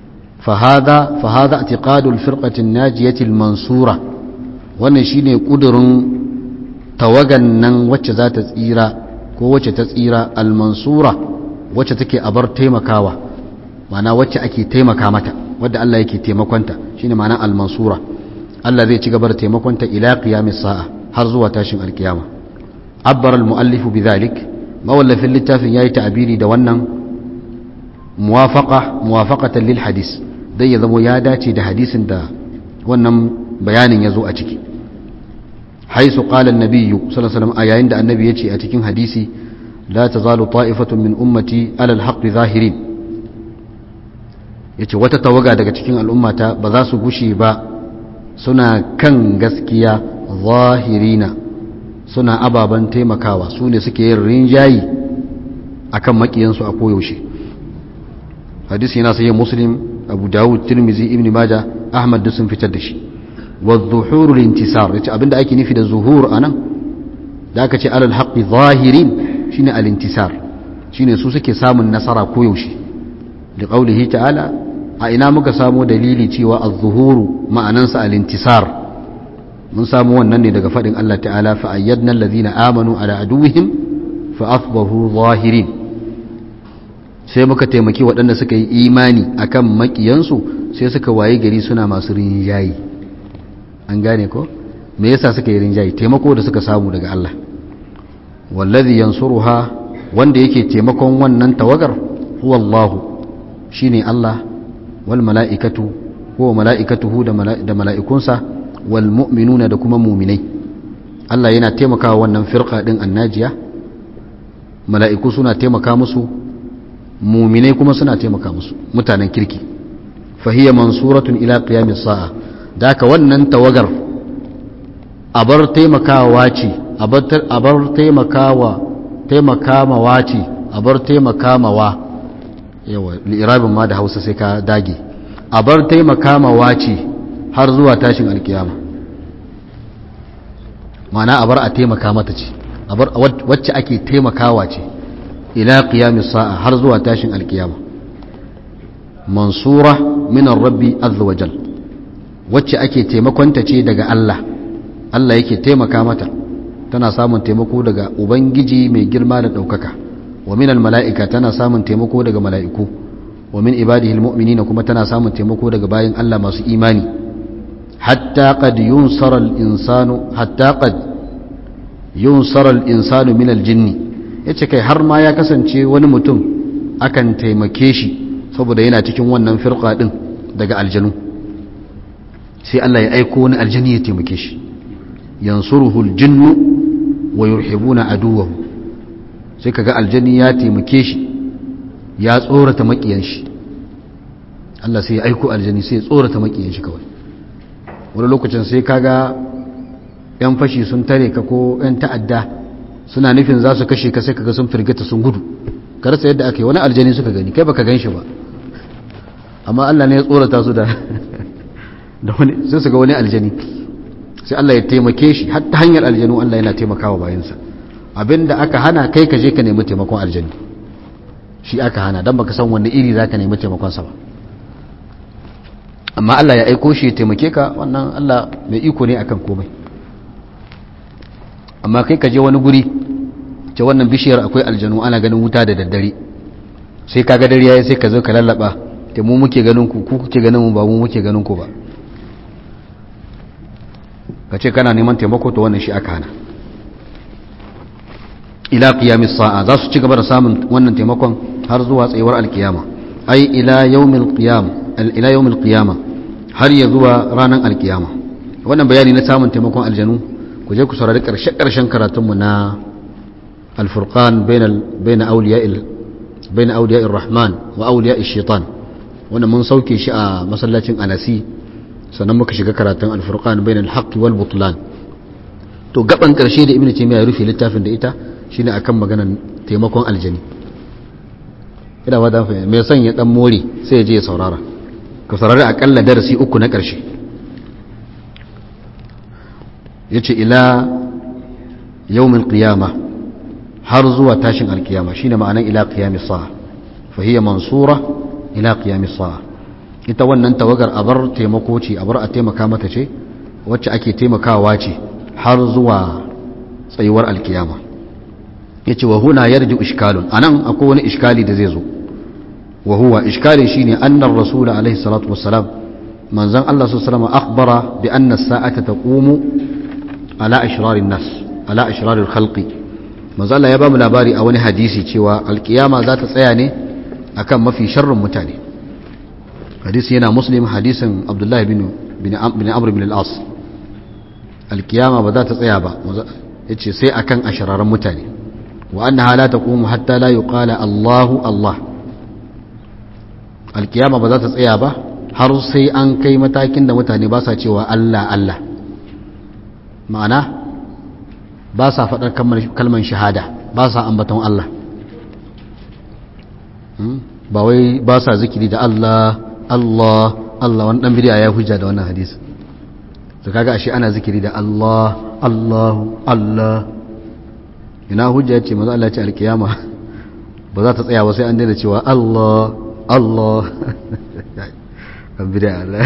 fahada fahada i'tiqadul firqatin najiyatil mansura wannan shine kudurin tawagan nan wacce za ta tsira ko wacce ta tsira al-mansura wacce take abar taimakawa ma'ana wacce ake taimaka mata wadda Allah yake taimakonta shine ma'ana al-mansura Allah zai ci gaba da taimakonta ila qiyamis sa'a har zuwa tashin alkiyama abbar al-muallifu bidhalik mawallafin littafin yayi ta'abiri da wannan muwafaqa muwafaqatan lil hadis dai ya zamo ya dace da hadisin da wannan bayanin ya zo a ciki haisu qala an-nabiy sallallahu alaihi wasallam a yayin da annabi yace a cikin hadisi la tazalu ta'ifatun min ummati ala al-haqqi zahirin yace wata tawaga daga cikin al'ummata ba za su gushe ba suna kan gaskiya zahirina suna ababen taimakawa su ne suke yin rinjayi akan makiyansu a koyaushe hadisi yana sayi muslim abu dawud tirmizi ibn maja ahmad duk sun fitar da shi wa zuhurul intisar yace abinda ake nufi da zuhur anan da aka ce alal haqqi zahirin shine al intisar shine su suke samun nasara koyaushe da qaulihi ta'ala a ina muka samu dalili cewa az-zuhuru ma'anansa al-intisar mun samu wannan ne daga fadin Allah ta'ala fa ayyadna allazina amanu ala aduwwihim fa asbahu zahirin sai muka taimaki waɗanda suka yi imani akan makiyansu sai suka waye gari suna masu rinjayi an gane ko me yasa suka yi rinjayi taimako da suka samu daga Allah wallazi yansuruha wanda yake taimakon wannan tawagar huwa Allah shine Allah wal mala'ikatu ko mala'ikatuhu da mala'ikunsa wal mu'minuna da kuma muminai Allah yana taimakawa wannan firqa din annajiya mala'iku suna taimaka musu muminai kuma suna taimaka musu mutanen kirki fahiya mansuratun ila qiyamis sa'a daka wannan tawagar abar taimakawa ce abar taimakawa taimakamawa ce abar taimakamawa yawa li'irabin ma da hausa sai ka dage abar taimakamawa ce har zuwa tashin alkiyama mana abar a taimaka mata ce abar wacce ake taimakawa ce ila qiyamis sa'a har zuwa tashin alkiyama mansura min rabbi azza wajal wacce ake taimakonta ce daga Allah Allah yake taimaka mata tana samun taimako daga ubangiji mai girma da ɗaukaka wa minal mala'ika tana samun taimako daga mala'iku wa min ibadihi almu'minina kuma tana samun taimako daga bayin Allah masu imani hatta qad yunsara al-insanu hatta qad yunsara al-insanu min al-jinni yace kai har ma ya kasance wani mutum akan taimake shi saboda yana cikin wannan firqa din daga aljanu sai Allah ya aiko wani aljani ya taimake shi yansuruhu al-jinnu wa yurhibuna aduwahu sai kaga aljani ya taimake shi ya tsorata makiyan shi Allah sai ya aiko aljani sai ya tsorata makiyan shi kawai wani lokacin sai kaga yan fashi sun tare ka ko yan ta'adda suna nufin za su kashe ka sai kaga sun firgita sun gudu karsa yadda ake wani aljani suka gani kai baka gan shi ba amma Allah ne ya tsorata su da da wani sai su ga wani aljani sai Allah ya taimake shi har ta hanyar aljanu Allah yana taimakawa bayansa abinda aka hana kai ka je ka nemi taimakon aljani shi aka hana dan baka san wanda iri zaka nemi taimakon sa ba amma Allah ya aiko shi ya taimake ka wannan Allah mai iko ne akan komai amma kai ka je wani guri ce wannan bishiyar akwai aljanu ana ganin wuta da daddare sai ka ga dare yayi sai ka zo ka lallaba te mu muke ganin ku ku kuke ganin mu ba mu muke ganin ku ba ka ce kana neman taimako to wannan shi aka hana ila qiyamis sa'a za su ci gaba da samun wannan taimakon har zuwa tsayuwar alkiyama ai ila yawmil qiyam ila yawmil qiyama har ya zuwa ranar alkiyama wannan bayani na samun taimakon aljanu ku je ku saurari karshe karshen karatun mu na al-furqan bainal bain awliya'il bain awliya'ir rahman wa awliya'ish shaitan wannan mun sauke shi a masallacin anasi sannan muka shiga karatun al-furqan bainal haqqi wal butlan to gaban karshe da ibnu taymiya ya rufe littafin da ita shine akan maganar taimakon aljani ina ba dan fahimta mai son ya dan more sai ya je ya saurara ka saurari akalla darasi uku na karshe yace ila yawmil qiyama har zuwa tashin alkiyama shine ma'anan ila qiyamis sa'a fa hiya mansura ila qiyamis sa'a ita wannan tawagar abar taimako ce abar a taimaka mata ce wacce ake taimakawa ce har zuwa tsayuwar alkiyama ya ce wa huna yarji ishkalun a nan akwai wani ishkali da zai zo wa huwa ishkali shi ne annar rasula alaihi salatu wassalam manzan Allah su salama akhbara bi anna sa'ata taqumu ala ashrarin nas ala ashrarin khalqi manzan Allah ya ba mu labari a wani hadisi cewa alkiyama za ta tsaya ne akan mafi sharrin mutane hadisi yana muslim hadisin abdullahi bin bin amr bin al-as alkiyama ba za ta tsaya ba yace sai akan ashrarin mutane wa annaha la taqumu hatta la yuqala Allahu Allah alkiyama ba za ta tsaya ba har sai an kai matakin da mutane ba sa cewa Allah Allah ma'ana ba sa faɗar kalman shahada ba sa ambaton Allah ba wai ba sa zikiri da Allah Allah Allah wani ɗan bidiya ya hujja da wannan hadisi to kaga ashe ana zikiri da Allah Allahu Allah ina hujja ce maza Allah ce alkiyama ba za ta tsaya ba sai an daina cewa Allah Allah ɗan bidiya Allah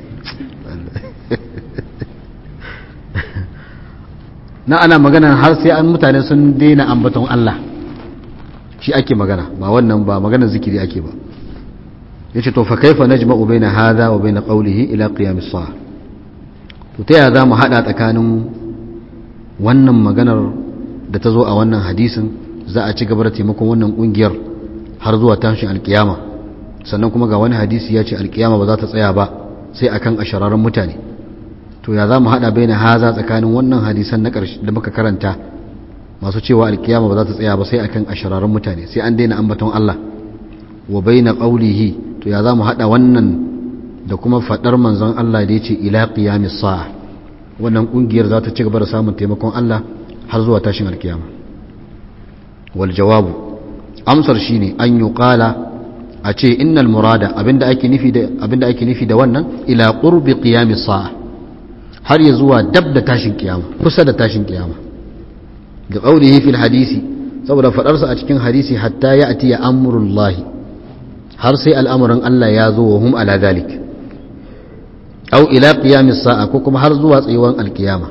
na ana magana har sai an mutane sun daina ambaton Allah shi ake magana ba wannan ba maganar zikiri ake ba yace to fa kaifa najma'u baina hadha wa baina qawlihi ila qiyam as-sa'a to ta ya zamu hada tsakanin wannan maganar da ta zo a wannan hadisin za a ci gaba da taimakon wannan kungiyar har zuwa tashin alkiyama sannan kuma ga wani hadisi ya ce alkiyama ba za ta tsaya ba sai akan ashararren mutane to ya zamu hada baina haza tsakanin wannan hadisan na ƙarshe da muka karanta masu cewa alkiyama ba za ta tsaya ba sai akan ashararren mutane sai an daina ambaton Allah wa baina qawlihi to ya zamu hada wannan da kuma fadar manzon Allah da yace ila qiyamis sa'a wannan kungiyar za ta ci gaba da samun taimakon Allah har zuwa tashin alkiyama wal jawabu amsar shine an yuqala a ce innal murada abinda ake nufi da abinda ake nufi da wannan ila qurbi qiyamis sa'a har ya zuwa dab da tashin kiyama kusa da tashin kiyama da qawlihi fil hadisi saboda fadarsa a cikin hadisi hatta ya atiya amrullahi har sai al'amuran Allah ya zo wa hum ala zalik aw ila qiyamis sa'a ko kuma har zuwa tsayuwan alkiyama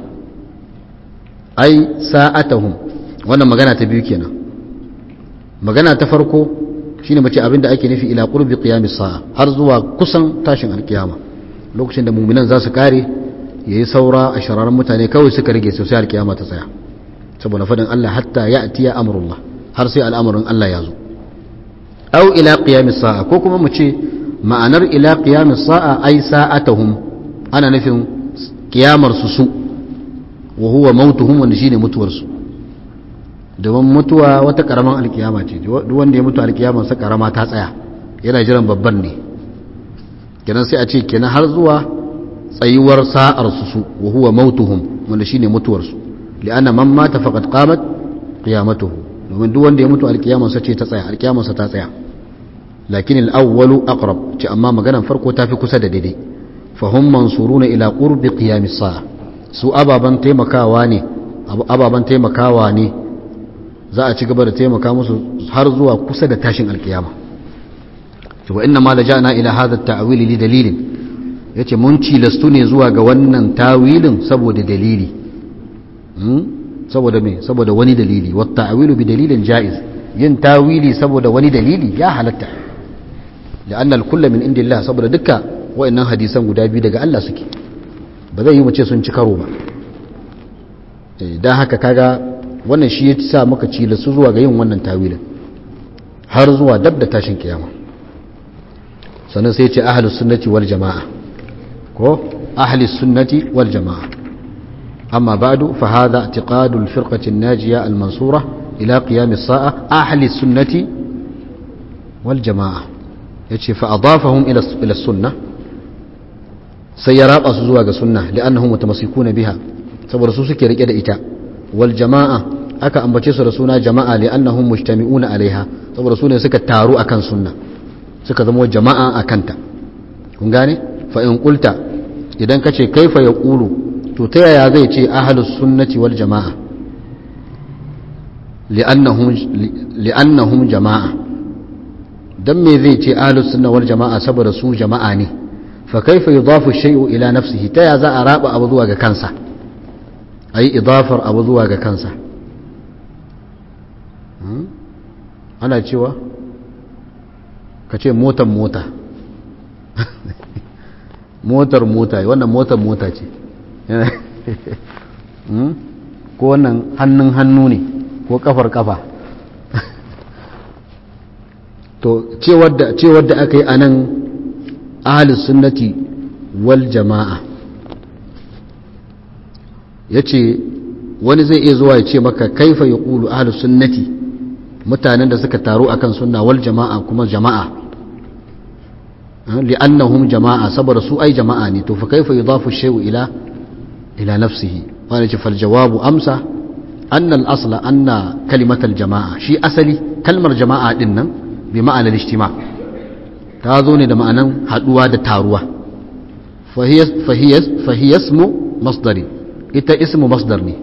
ai sa'atahum wannan magana ta biyu kenan magana ta farko shine mace abinda ake nufi ila qurbi qiyamis sa'a har zuwa kusan tashin alkiyama lokacin da mu'minan za su kare yayi saura a shararan mutane kawai suka rage sai alkiyama ta tsaya saboda fadin Allah hatta ya'tiya amrullah har sai al'amarin Allah ya zo aw ila qiyamis sa'a ko kuma mu ce ma'anar ila qiyamis sa'a ai sa'atuhum ana nufin kiyamar su su wa huwa mautuhum wanda shine mutuwar su domin mutuwa wata karaman alkiyama ce duk wanda ya mutu alkiyama sa karama ta tsaya yana jiran babban ne kenan sai a ce kenan har zuwa tsayuwar sa'ar su su wa huwa mautuhum wanda shine mutuwar su li'anna man mata faqad qamat qiyamatuhu domin duk wanda ya mutu alkiyama sa ce ta tsaya alkiyama sa ta tsaya lakin al-awwalu aqrab ce amma maganan farko tafi kusa da daidai fa hum mansuruna ila qurbi qiyamis sa'a su ababan taimakawa ne ababan taimakawa ne za a ci gaba da taimaka musu har zuwa kusa da tashin alkiyama wa inna ma laja'na ila hadha at-ta'wil li dalilin yace mun cilastu ne zuwa ga wannan tawilin saboda dalili saboda me saboda wani dalili wa ta'wilu bi dalilin jaiz yin tawili saboda wani dalili ya halatta la'anna al-kullu min indillah saboda dukkan wayannan hadisan guda biyu daga Allah suke ba zai yi mu ce sun ci karo ba dan haka kaga wannan shi ya sa muka ci su zuwa ga yin wannan tawilin har zuwa dab da tashin kiyama sannan sai ce ahlus sunnati wal jama'a ko ahlus sunnati wal jama'a amma ba'du fa hadha i'tiqadu al firqati an najiya al mansura ila qiyam as sa'a ahlus sunnati wal jama'a yace fa adafahum ila ila sunnah sai ya raba su zuwa ga sunna li'annahum mutamassikuna biha saboda su suke rike da ita wal jama'a aka ambace su da suna jama'a li'annahum mujtami'una alaiha saboda su ne suka taru akan sunna suka zama jama'a akanta kun gane fa in qulta idan kace kaifa yaqulu to ta yaya zai ce ahlus sunnati wal jama'a li'annahum li'annahum jama'a dan me zai ce ahlus sunna wal jama'a saboda su jama'a ne fa kaifa yudafu shay'u ila nafsihi ta ya za a raba abu zuwa ga kansa ayi idafar abu zuwa ga kansa ana cewa ka ce motar mota motar mota wannan motar mota ce ko wannan hannun hannu ne ko kafar kafa to cewar da aka yi a nan ahalis sunnati wal jama'a ya ce wani zai iya zuwa ya ce maka kaifa ya ƙulu ahalis sunnati mutanen da suka taru akan sunna wal jama'a kuma jama'a li'annahum jama'a saboda su ai jama'a ne to fa kaifa yudafu shay'u ila ila nafsihi wani ce fal jawabu amsa anna al-asla anna kalimatal jama'a shi asali kalmar jama'a din nan bi ma'anar ijtima ta zo ne da ma'anan haduwa da taruwa fahiya ismu masdari ita ismu masdar ne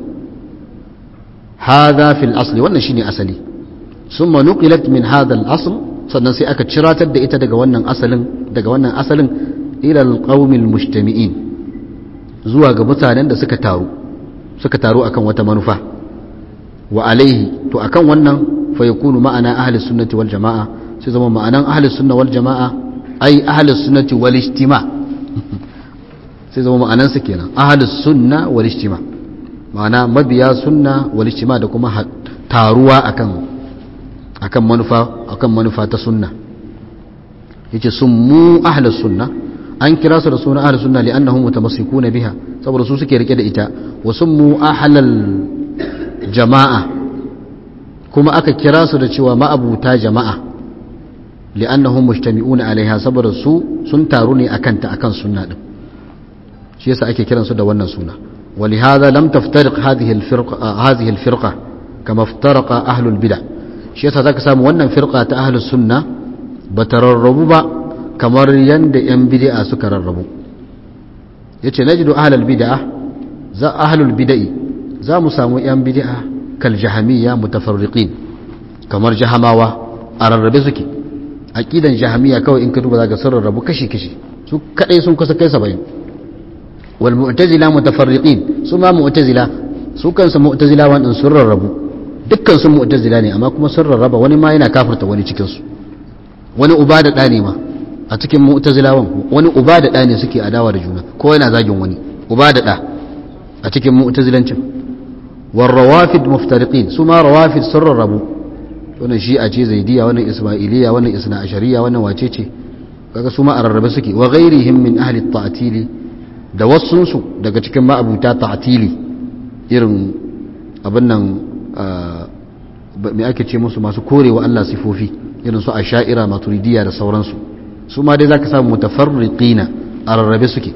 hadha fil asli wannan shine asali summa nuqilat min hadha al asl sannan sai aka ciratar da ita daga wannan asalin daga wannan asalin ila al qaumil mujtami'in zuwa ga mutanen da suka taru suka taru akan wata manufa wa alaihi to akan wannan fa yakunu ma'ana ahli sunnati wal jama'a sai zama ma'anan ahli sunna wal jama'a ai ahli sunnati wal ijtima sai zama ma'anan su kenan ahli sunna wal ijtima ma'ana mabiya sunna wal ijtima da kuma taruwa akan akan manufa akan manufa ta sunna yace summu ahli sunna an kira su da suna ahli sunna li'annahum mutamassikuna biha saboda su suke rike da ita wa summu ahlal jama'a kuma aka kira su da cewa ma'abuta jama'a li'annahum mujtami'una alaiha saboda su sun taru ne akan ta akan sunna din shi yasa ake kiran su da wannan suna ولهذا لم تفترق هذه الفرقة هذه الفرقة كما افترق أهل البدع shi yasa zaka samu wannan firqa ta ahlus sunna bata rarrabu ba kamar yanda yan bid'a suka rarrabu yace najidu ahlul bid'a za ahlul bid'i za mu samu yan bid'a kal jahamiyya mutafarriqin kamar jahamawa a rarrabe suke aqidan jahamiyya kawai in ka duba zaka sun rarrabu kashi kashi su kadai sun kusa kai 70 wal mu'tazila mutafarriqin su ma mu'tazila su kansu mu'tazila wannan sun rarrabu dukkan sun mu'tazila ne amma kuma sun rarraba wani ma yana kafirta wani cikin su wani uba da ɗa ne ma a cikin mu'tazilawan wani uba da ɗa ne suke adawa da juna ko yana zagin wani uba da ɗa a cikin mu'tazilancin war rawafid muftariqin su ma rawafid sun rarrabu wannan shi'a ce zaidiya wannan ismailiya wannan isna ashariya wannan wace ce kaga su ma a rarrabe suke wa ghairihim min ahli ta'tili da wasunsu daga cikin ma'abuta ta'tili irin abin nan me ake ce musu masu korewa Allah sifofi irin su asha'ira maturidiya da sauransu su ma dai zaka samu mutafarriqina a rarrabe suke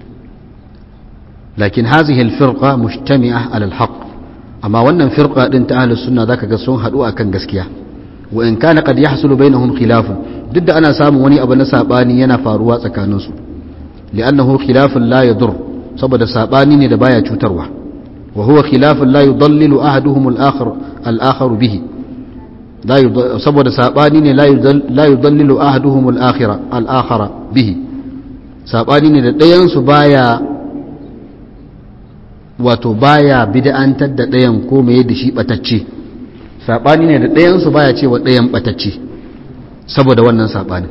lakin hazihi alfirqa mujtami'a ala alhaq amma wannan firqa din ta ahlus sunna zaka ga sun hadu akan gaskiya wa in kana qad yahsulu bainahum khilafun duk da ana samun wani abu na sabani yana faruwa tsakaninsu li'annahu khilafun la yadur saboda sabani ne da baya cutarwa وهو خلاف لا يضلل أحدهم الآخر الآخر به لا يضل سبب ساباني لا يضل لا يضلل أحدهم الآخر الآخر به ساباني ne da ɗayan su baya wato baya bid'antar da ɗayan ko mai da shi batacce sabani ne da ɗayan su baya cewa ɗayan batacce saboda wannan sabani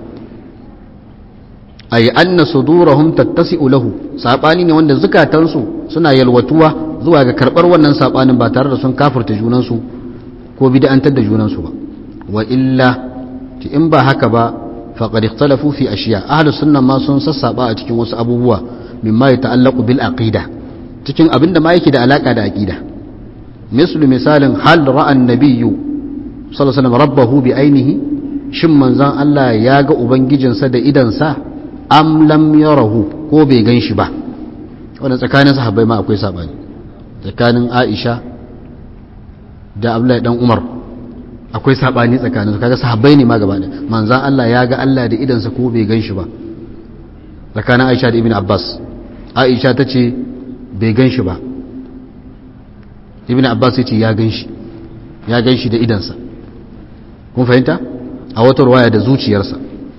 ay anna sudurahum tattasi'u lahu sabani ne wanda zukatansu suna yalwatuwa zuwa ga karbar wannan sabanin ba tare da sun kafirta junansu ko bid'antar da junansu ba wa illa ti in ba haka ba faqad ikhtalafu fi ashiya ahlus sunna ma sun sassaba a cikin wasu abubuwa mimma yata'allaqu bil aqida cikin abinda ma yake da alaka da aqida mislu misalin hal ra'a an-nabiyyu sallallahu alaihi wasallam rabbahu bi ainihi shin manzon Allah ya ga ubangijinsa da idansa am lam yarahu ko bai gan shi ba wannan tsakanin sahabbai ma akwai sabani tsakanin Aisha da Abdullahi dan Umar akwai sabani tsakanin su kaga sahabbai ne ma gaba da manzan Allah ya ga Allah da idansa ko bai gan shi ba tsakanin Aisha da Ibn Abbas Aisha ta ce bai gan shi ba Ibn Abbas ya ce ya gan shi ya gan shi da idansa kun fahimta a wata ruwaya da zuciyarsa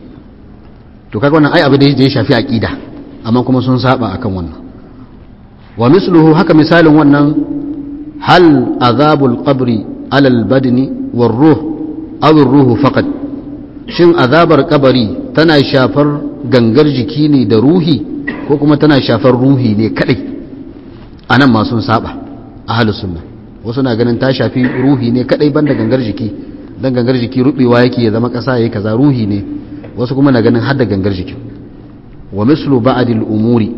to kaga wannan ai abu da ya shafi aqida amma kuma sun saba akan wannan wa misluhu haka misalin wannan hal azabul qabri ala al badni war ruh aw ar ruhu faqat shin azabar kabari tana shafar gangar jiki ne da ruhi ko kuma tana shafar ruhi ne kadai anan ma sun saba ahlus sunna wasu na ganin ta shafi ruhi ne kadai banda gangar jiki dan gangar jiki rubewa yake ya zama kasa yayi kaza ruhi ne wasu kuma na ganin hadda gangar jiki wa mislu ba'dil umuri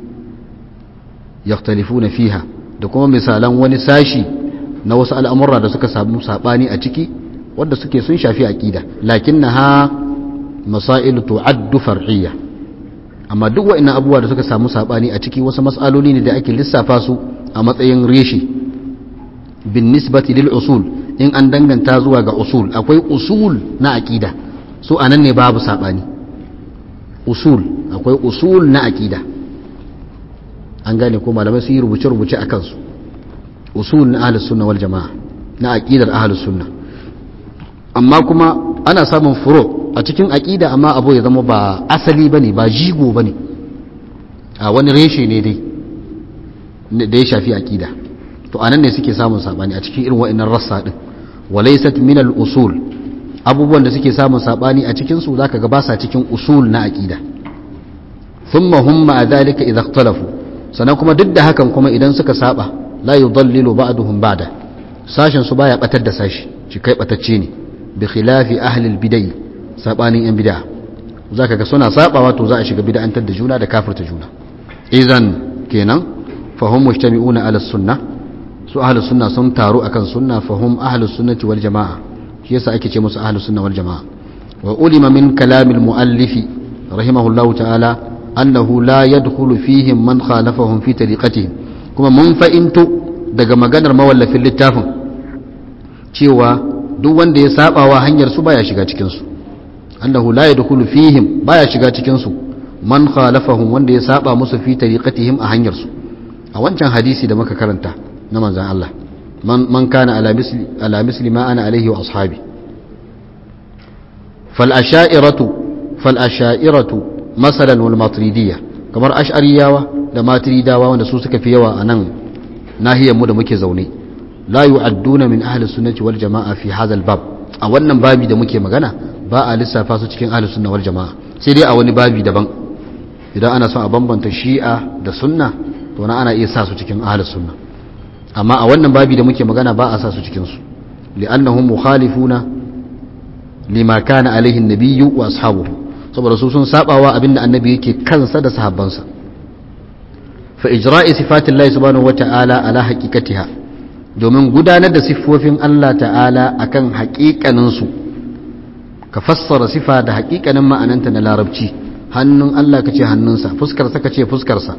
yakhtalifuna fiha da kuma misalan wani sashi na wasu al'amurra da suka samu sabani a ciki wanda suke sun shafi aqida lakinnaha masail tu'addu far'iyya amma duk wa'annan abubuwa da suka samu sabani a ciki wasu mas'aloli ne da ake lissafa su a matsayin reshi bin nisbati lil usul in an danganta zuwa ga usul akwai usul na aqida su anan ne babu sabani usul akwai usul na aqida an gane ko malamai sun yi rubuce rubuce a kansu usul na ahlus sunna wal jamaa na aqidar ahlus sunna amma kuma ana samun furo a cikin aqida amma abu ya zama ba asali bane ba jigo bane a wani reshe ne dai da ya shafi aqida to anan ne suke samun sabani a cikin irin wa'annan rassa din walaysat min al-usul abubuwan da suke samun sabani a cikin su zaka ga ba sa cikin usul na aqida thumma hum ma dhalika idha ikhtalafu sannan kuma duk da hakan kuma idan suka saba la yudallilu ba'duhum ba'da sashin su baya batar da sashi shi kai batacce ne bi khilafi ahli al-bid'ah sabanin yan bid'a zaka ga suna sabawa to za a shiga bid'antar da juna da kafirta juna idan kenan fahum mujtami'una ala sunnah su ahlus sunna sun taru akan sunna fahum ahlus sunnati wal jamaa shi yasa ake ce musu ahlus sunna wal jamaa wa ulima min kalamil muallifi rahimahullahu ta'ala annahu la yadkhulu fihim man khalafahum fi tariqatihim kuma mun fa'into daga maganar mawallafin littafin cewa duk wanda ya sabawa hanyar su baya shiga cikin su annahu la yadkhulu fihim baya shiga cikin su man khalafahum wanda ya saba musu fi tariqatihim a hanyar su a wancan hadisi da muka karanta na manzan Allah man kana ala misli ma ana alaihi wa ashabi fal'asha'iratu masalan wal maturidiyya kamar ash'ariyawa da maturidawa wanda su suka fi yawa a nan nahiyarmu da muke zaune la yu'adduna min ahli sunnati wal jama'a fi hadha bab a wannan babi da muke magana ba a lissafa su cikin ahli sunna wal jama'a sai dai a wani babi daban idan ana son a bambanta shi'a da sunna to na ana iya sa su cikin ahli sunna amma a wannan babi da muke magana ba a sa su cikinsu li'annahum mukhalifuna lima kana alaihi nabiyyu wa ashabuhu saboda su sun sabawa abinda annabi yake kansa da sahabbansa fa ijra'i sifatillahi subhanahu wata'ala ala haqiqatiha domin gudanar da siffofin Allah ta'ala akan haƙiƙanin su ka fassara sifa da haƙiƙanin ma'ananta na larabci hannun Allah kace hannunsa fuskar sa kace fuskar sa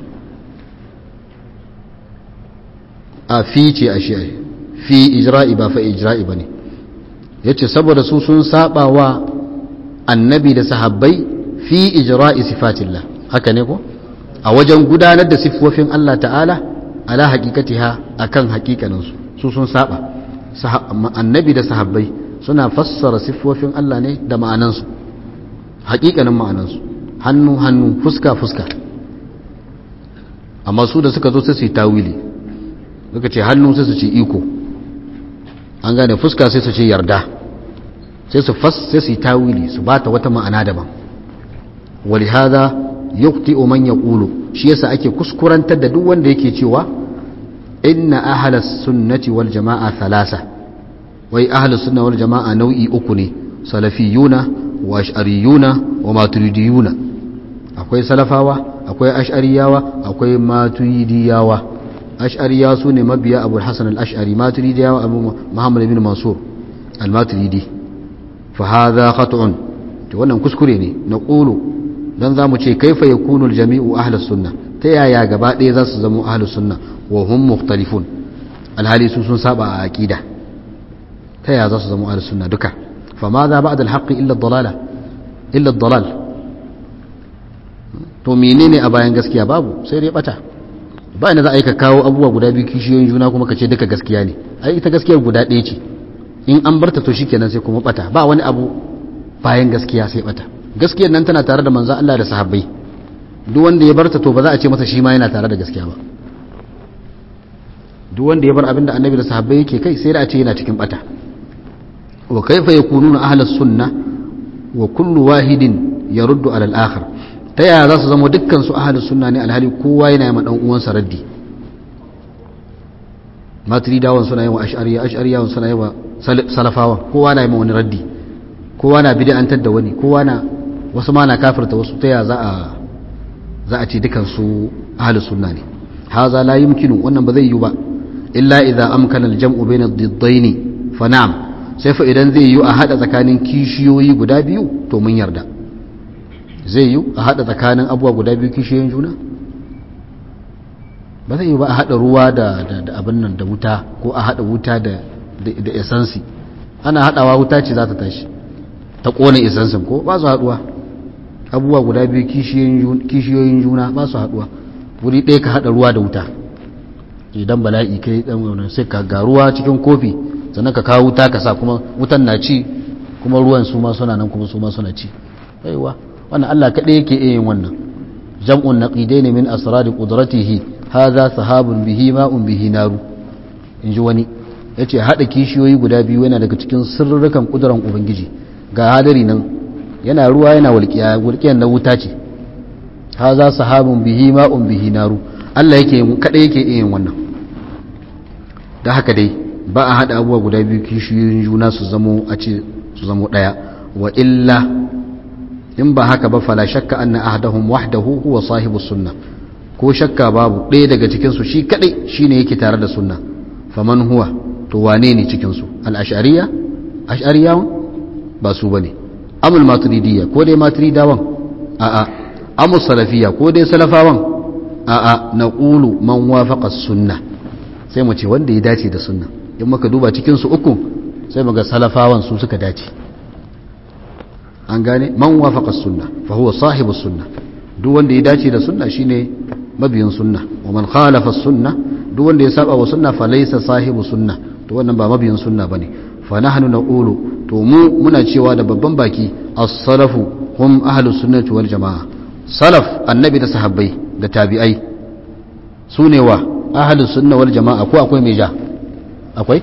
a fi ce a shi fi ijra'i ba fa ijra'i ba ne ya ce saboda su sun saba wa annabi da sahabbai fi ijra'i sifatillah haka ne ko a wajen gudanar da siffofin Allah ta'ala ala haƙiƙatiha a kan haƙiƙaninsu su sun saba annabi da sahabbai suna fassara siffofin Allah ne da ma'anansu haƙiƙanin ma'anansu hannu hannu fuska fuska amma su da suka zo sai su yi tawili suka ce hannu sai su ce iko an gane fuska sai su ce yarda sai su fas sai su yi tawili su bata wata ma'ana daban wali hada yukti man yaqulu shi yasa ake kuskurantar da duk wanda yake cewa inna ahlas sunnati wal jama'a thalasa wai ahlus sunna wal jama'a nau'i uku ne salafiyuna wa ash'ariyuna wa maturidiyuna akwai salafawa akwai ash'ariyawa akwai maturidiyawa ash'ariya su ne mabiya abu hassan al'ash'ari maturidi yawa abu muhammad bin mansur al-maturidi fa hadha khat'un to wannan kuskure ne na qulu dan zamu ce kaifa yakunu al-jami'u ahlus sunna ta yaya gaba ɗaya za su zama ahlus sunna wa hum mukhtalifun alhali su sun saba a aqida ta yaya za su zama ahlus sunna duka fa ma za ba'da al-haqqi illa ad-dalala illa ad-dalal to menene a bayan gaskiya babu sai dai bata ba ina za a yi ka kawo abubuwa guda biyu kishiyoyin juna kuma ka ce duka gaskiya ne ai ita gaskiyar guda ɗaya ce in an barta to shikenan sai kuma bata ba wani abu bayan gaskiya sai bata gaskiyar nan tana tare da manzo Allah da sahabbai duk wanda ya barta to ba za a ce masa shi ma yana tare da gaskiya ba duk wanda ya bar abinda annabi da sahabbai yake kai sai da a ce yana cikin bata wa kaifa yakununa ahlus sunna wa kullu wahidin yaruddu ala al-akhar ta yaya za su zama dukkan su ahlus sunna ne alhali kowa yana yi ma dan uwansa raddi maturidawan suna yi wa ash'ariya ash'ariyawan suna yi wa salafawan kowa na yi ma wani raddi kowa na bid'antar da wani kowa na wasu ma na kafirta wasu ta yaya za a za a ce dukkan su ahlus sunna ne haza la yumkinu wannan ba zai yi ba illa idza amkana al-jam'u bayna ad-diddayn fa na'am sai fa idan zai yi a hada tsakanin kishiyoyi guda biyu to mun yarda zai yi a hada tsakanin abuwa guda biyu kishiyoyin juna ba zai yi ba a hada ruwa da abin nan da wuta ko a hada wuta da da esansi ana hadawa wuta ce za ta tashi ta kona esansin ko ba su haduwa abubuwa guda biyu kishiyoyin juna ba su haduwa wuri ɗaya ka hada ruwa da wuta idan bala'i kai dan wannan sai ka ga ruwa cikin kofi sannan ka kawo wuta ka sa kuma wutan na ci kuma ruwan su ma suna nan kuma su ma suna ci aiwa wannan Allah kaɗai yake yin wannan jam'un naqidaini min asrari qudratihi hadha sahabun bihi ma'un bihi naru inji wani yace hada kishiyoyi guda biyu yana daga cikin sirrukan kuduran ubangiji ga hadari nan yana ruwa yana walƙiya walƙiyan na wuta ce hadha sahabun bihi ma'un bihi naru Allah yake kaɗai yake yin wannan da haka dai ba a haɗa abubuwa guda biyu kishiyoyin juna su zamo a ce su zamo ɗaya wa illa in ba haka ba fala shakka anna ahdahum wahdahu huwa sahibu sunna ko shakka babu ɗaya daga cikin su shi kadai shine yake tare da sunna faman huwa to wane ne cikin su al ash'ariya ash'ariyawan ba su bane amul maturidiyya ko dai maturidawan a a amul salafiyya ko dai salafawan a a naqulu man wafaqa sunna sai mu ce wanda ya dace da sunna in muka duba cikin su uku sai mu ga salafawan su suka dace an gane man wafaqa sunna fa huwa sahibu sunna duk wanda ya dace da sunna shine mabiyin sunna wa man khalafa sunna duk wanda ya saba wa sunna fa laysa sahibu sunna to wannan ba mabiyin sunna bane fa nahnu naqulu to mu muna cewa da babban baki as-salafu hum ahlus sunnati wal jamaa salaf annabi da sahabbai da tabi'ai sune wa ahlus sunna wal jamaa ko akwai mai ja akwai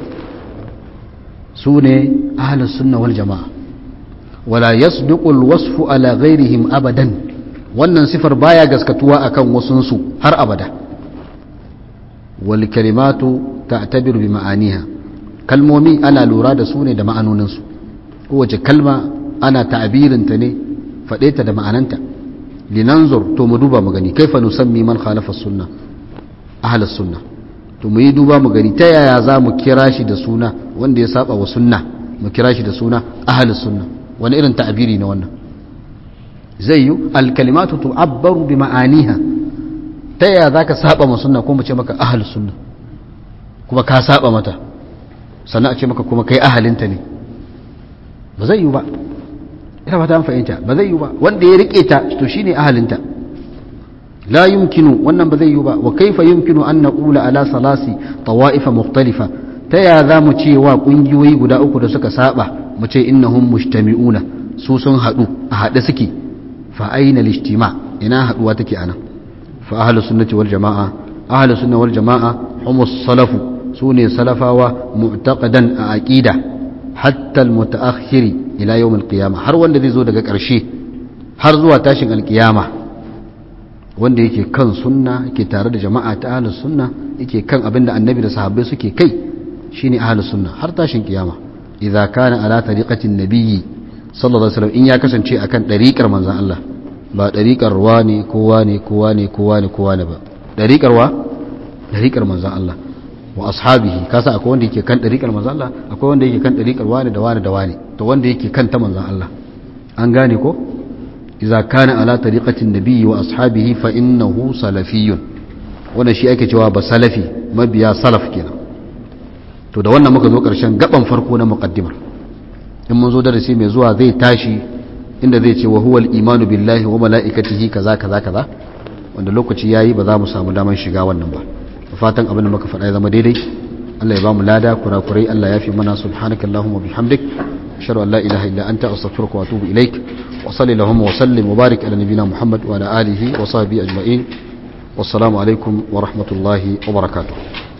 sune ahlus sunna wal jamaa wala yasduqu alwasfu ala ghairihim abadan wannan sifar baya gaskatuwa akan wasunsu har abada wal kalimatu ta'tabiru bi ma'aniha kalmomi ana lura da su ne da ma'anoninsu kowace kalma ana ta'abirinta ne faɗe ta da ma'ananta linanzur to mu duba mu gani kaifa nusammi man khalafa sunna ahlus sunna to mu yi duba mu gani ta yaya za mu kira shi da suna wanda ya saba wa sunna mu kira shi da suna ahlus sunna wani irin ta'abiri ne wannan zai yi alkalimatu tu'abbaru bi ma'aniha ta yaya zaka saba ma sunna ko mu ce maka ahlus sunna kuma ka saba mata sannan a ce maka kuma kai ahalinta ne ba zai yi ba ina fata an fahimta ba zai yi ba wanda ya rike ta to shine ahalinta la yumkinu wannan ba zai yi ba wa kaifa yumkinu an naqula ala salasi tawa'ifa mukhtalifa ta ya za mu ce wa kungiyoyi guda uku da suka saba mu ce innahum mujtami'una su sun hadu a hade suke fa aina al-ijtima ina haduwa take anan fa ahlus sunnati wal jamaa ahlus sunna wal jamaa humus salafu sune salafawa mu'taqadan a aqida hatta al-mutaakhiri ila yawm al-qiyamah har wanda zai zo daga ƙarshe har zuwa tashin al-qiyama wanda yake kan sunna yake tare da jama'a ta ahlus sunna yake kan abinda annabi da sahabbai suke kai shine ahlus sunna har tashin kiyama idza kana ala tariqatin nabiyyi sallallahu alaihi wasallam in ya kasance akan dariƙar manzon Allah ba dariƙar wani kowa ne kowa ne kowa ne kowa ne ba dariƙar wa dariƙar manzon Allah wa ashabihi kasa akwai wanda yake kan dariƙar manzon Allah akwai wanda yake kan dariƙar wani da wani da wani to wanda yake kan ta manzon Allah an gane ko idza kana ala tariqatin nabiyyi wa ashabihi fa innahu salafiyyun wannan shi ake cewa ba salafi mabiya salaf kenan to da wannan muka zo ƙarshen gaban farko na muqaddimar in mun zo darasi mai zuwa zai tashi inda zai ce wa huwal imanu billahi wa mala'ikatihi kaza kaza kaza wanda lokaci yayi ba za mu samu damar shiga wannan ba fatan abin da muka faɗa ya zama daidai Allah ya ba mu lada kurakurai Allah ya fi mana subhanakallahumma bihamdik ashhadu an la ilaha illa anta astaghfiruka wa atubu ilaik wa salli allahumma wa sallim wa barik ala nabiyyina muhammad wa ala alihi wa sahbihi ajma'in wassalamu alaikum wa rahmatullahi wa barakatuh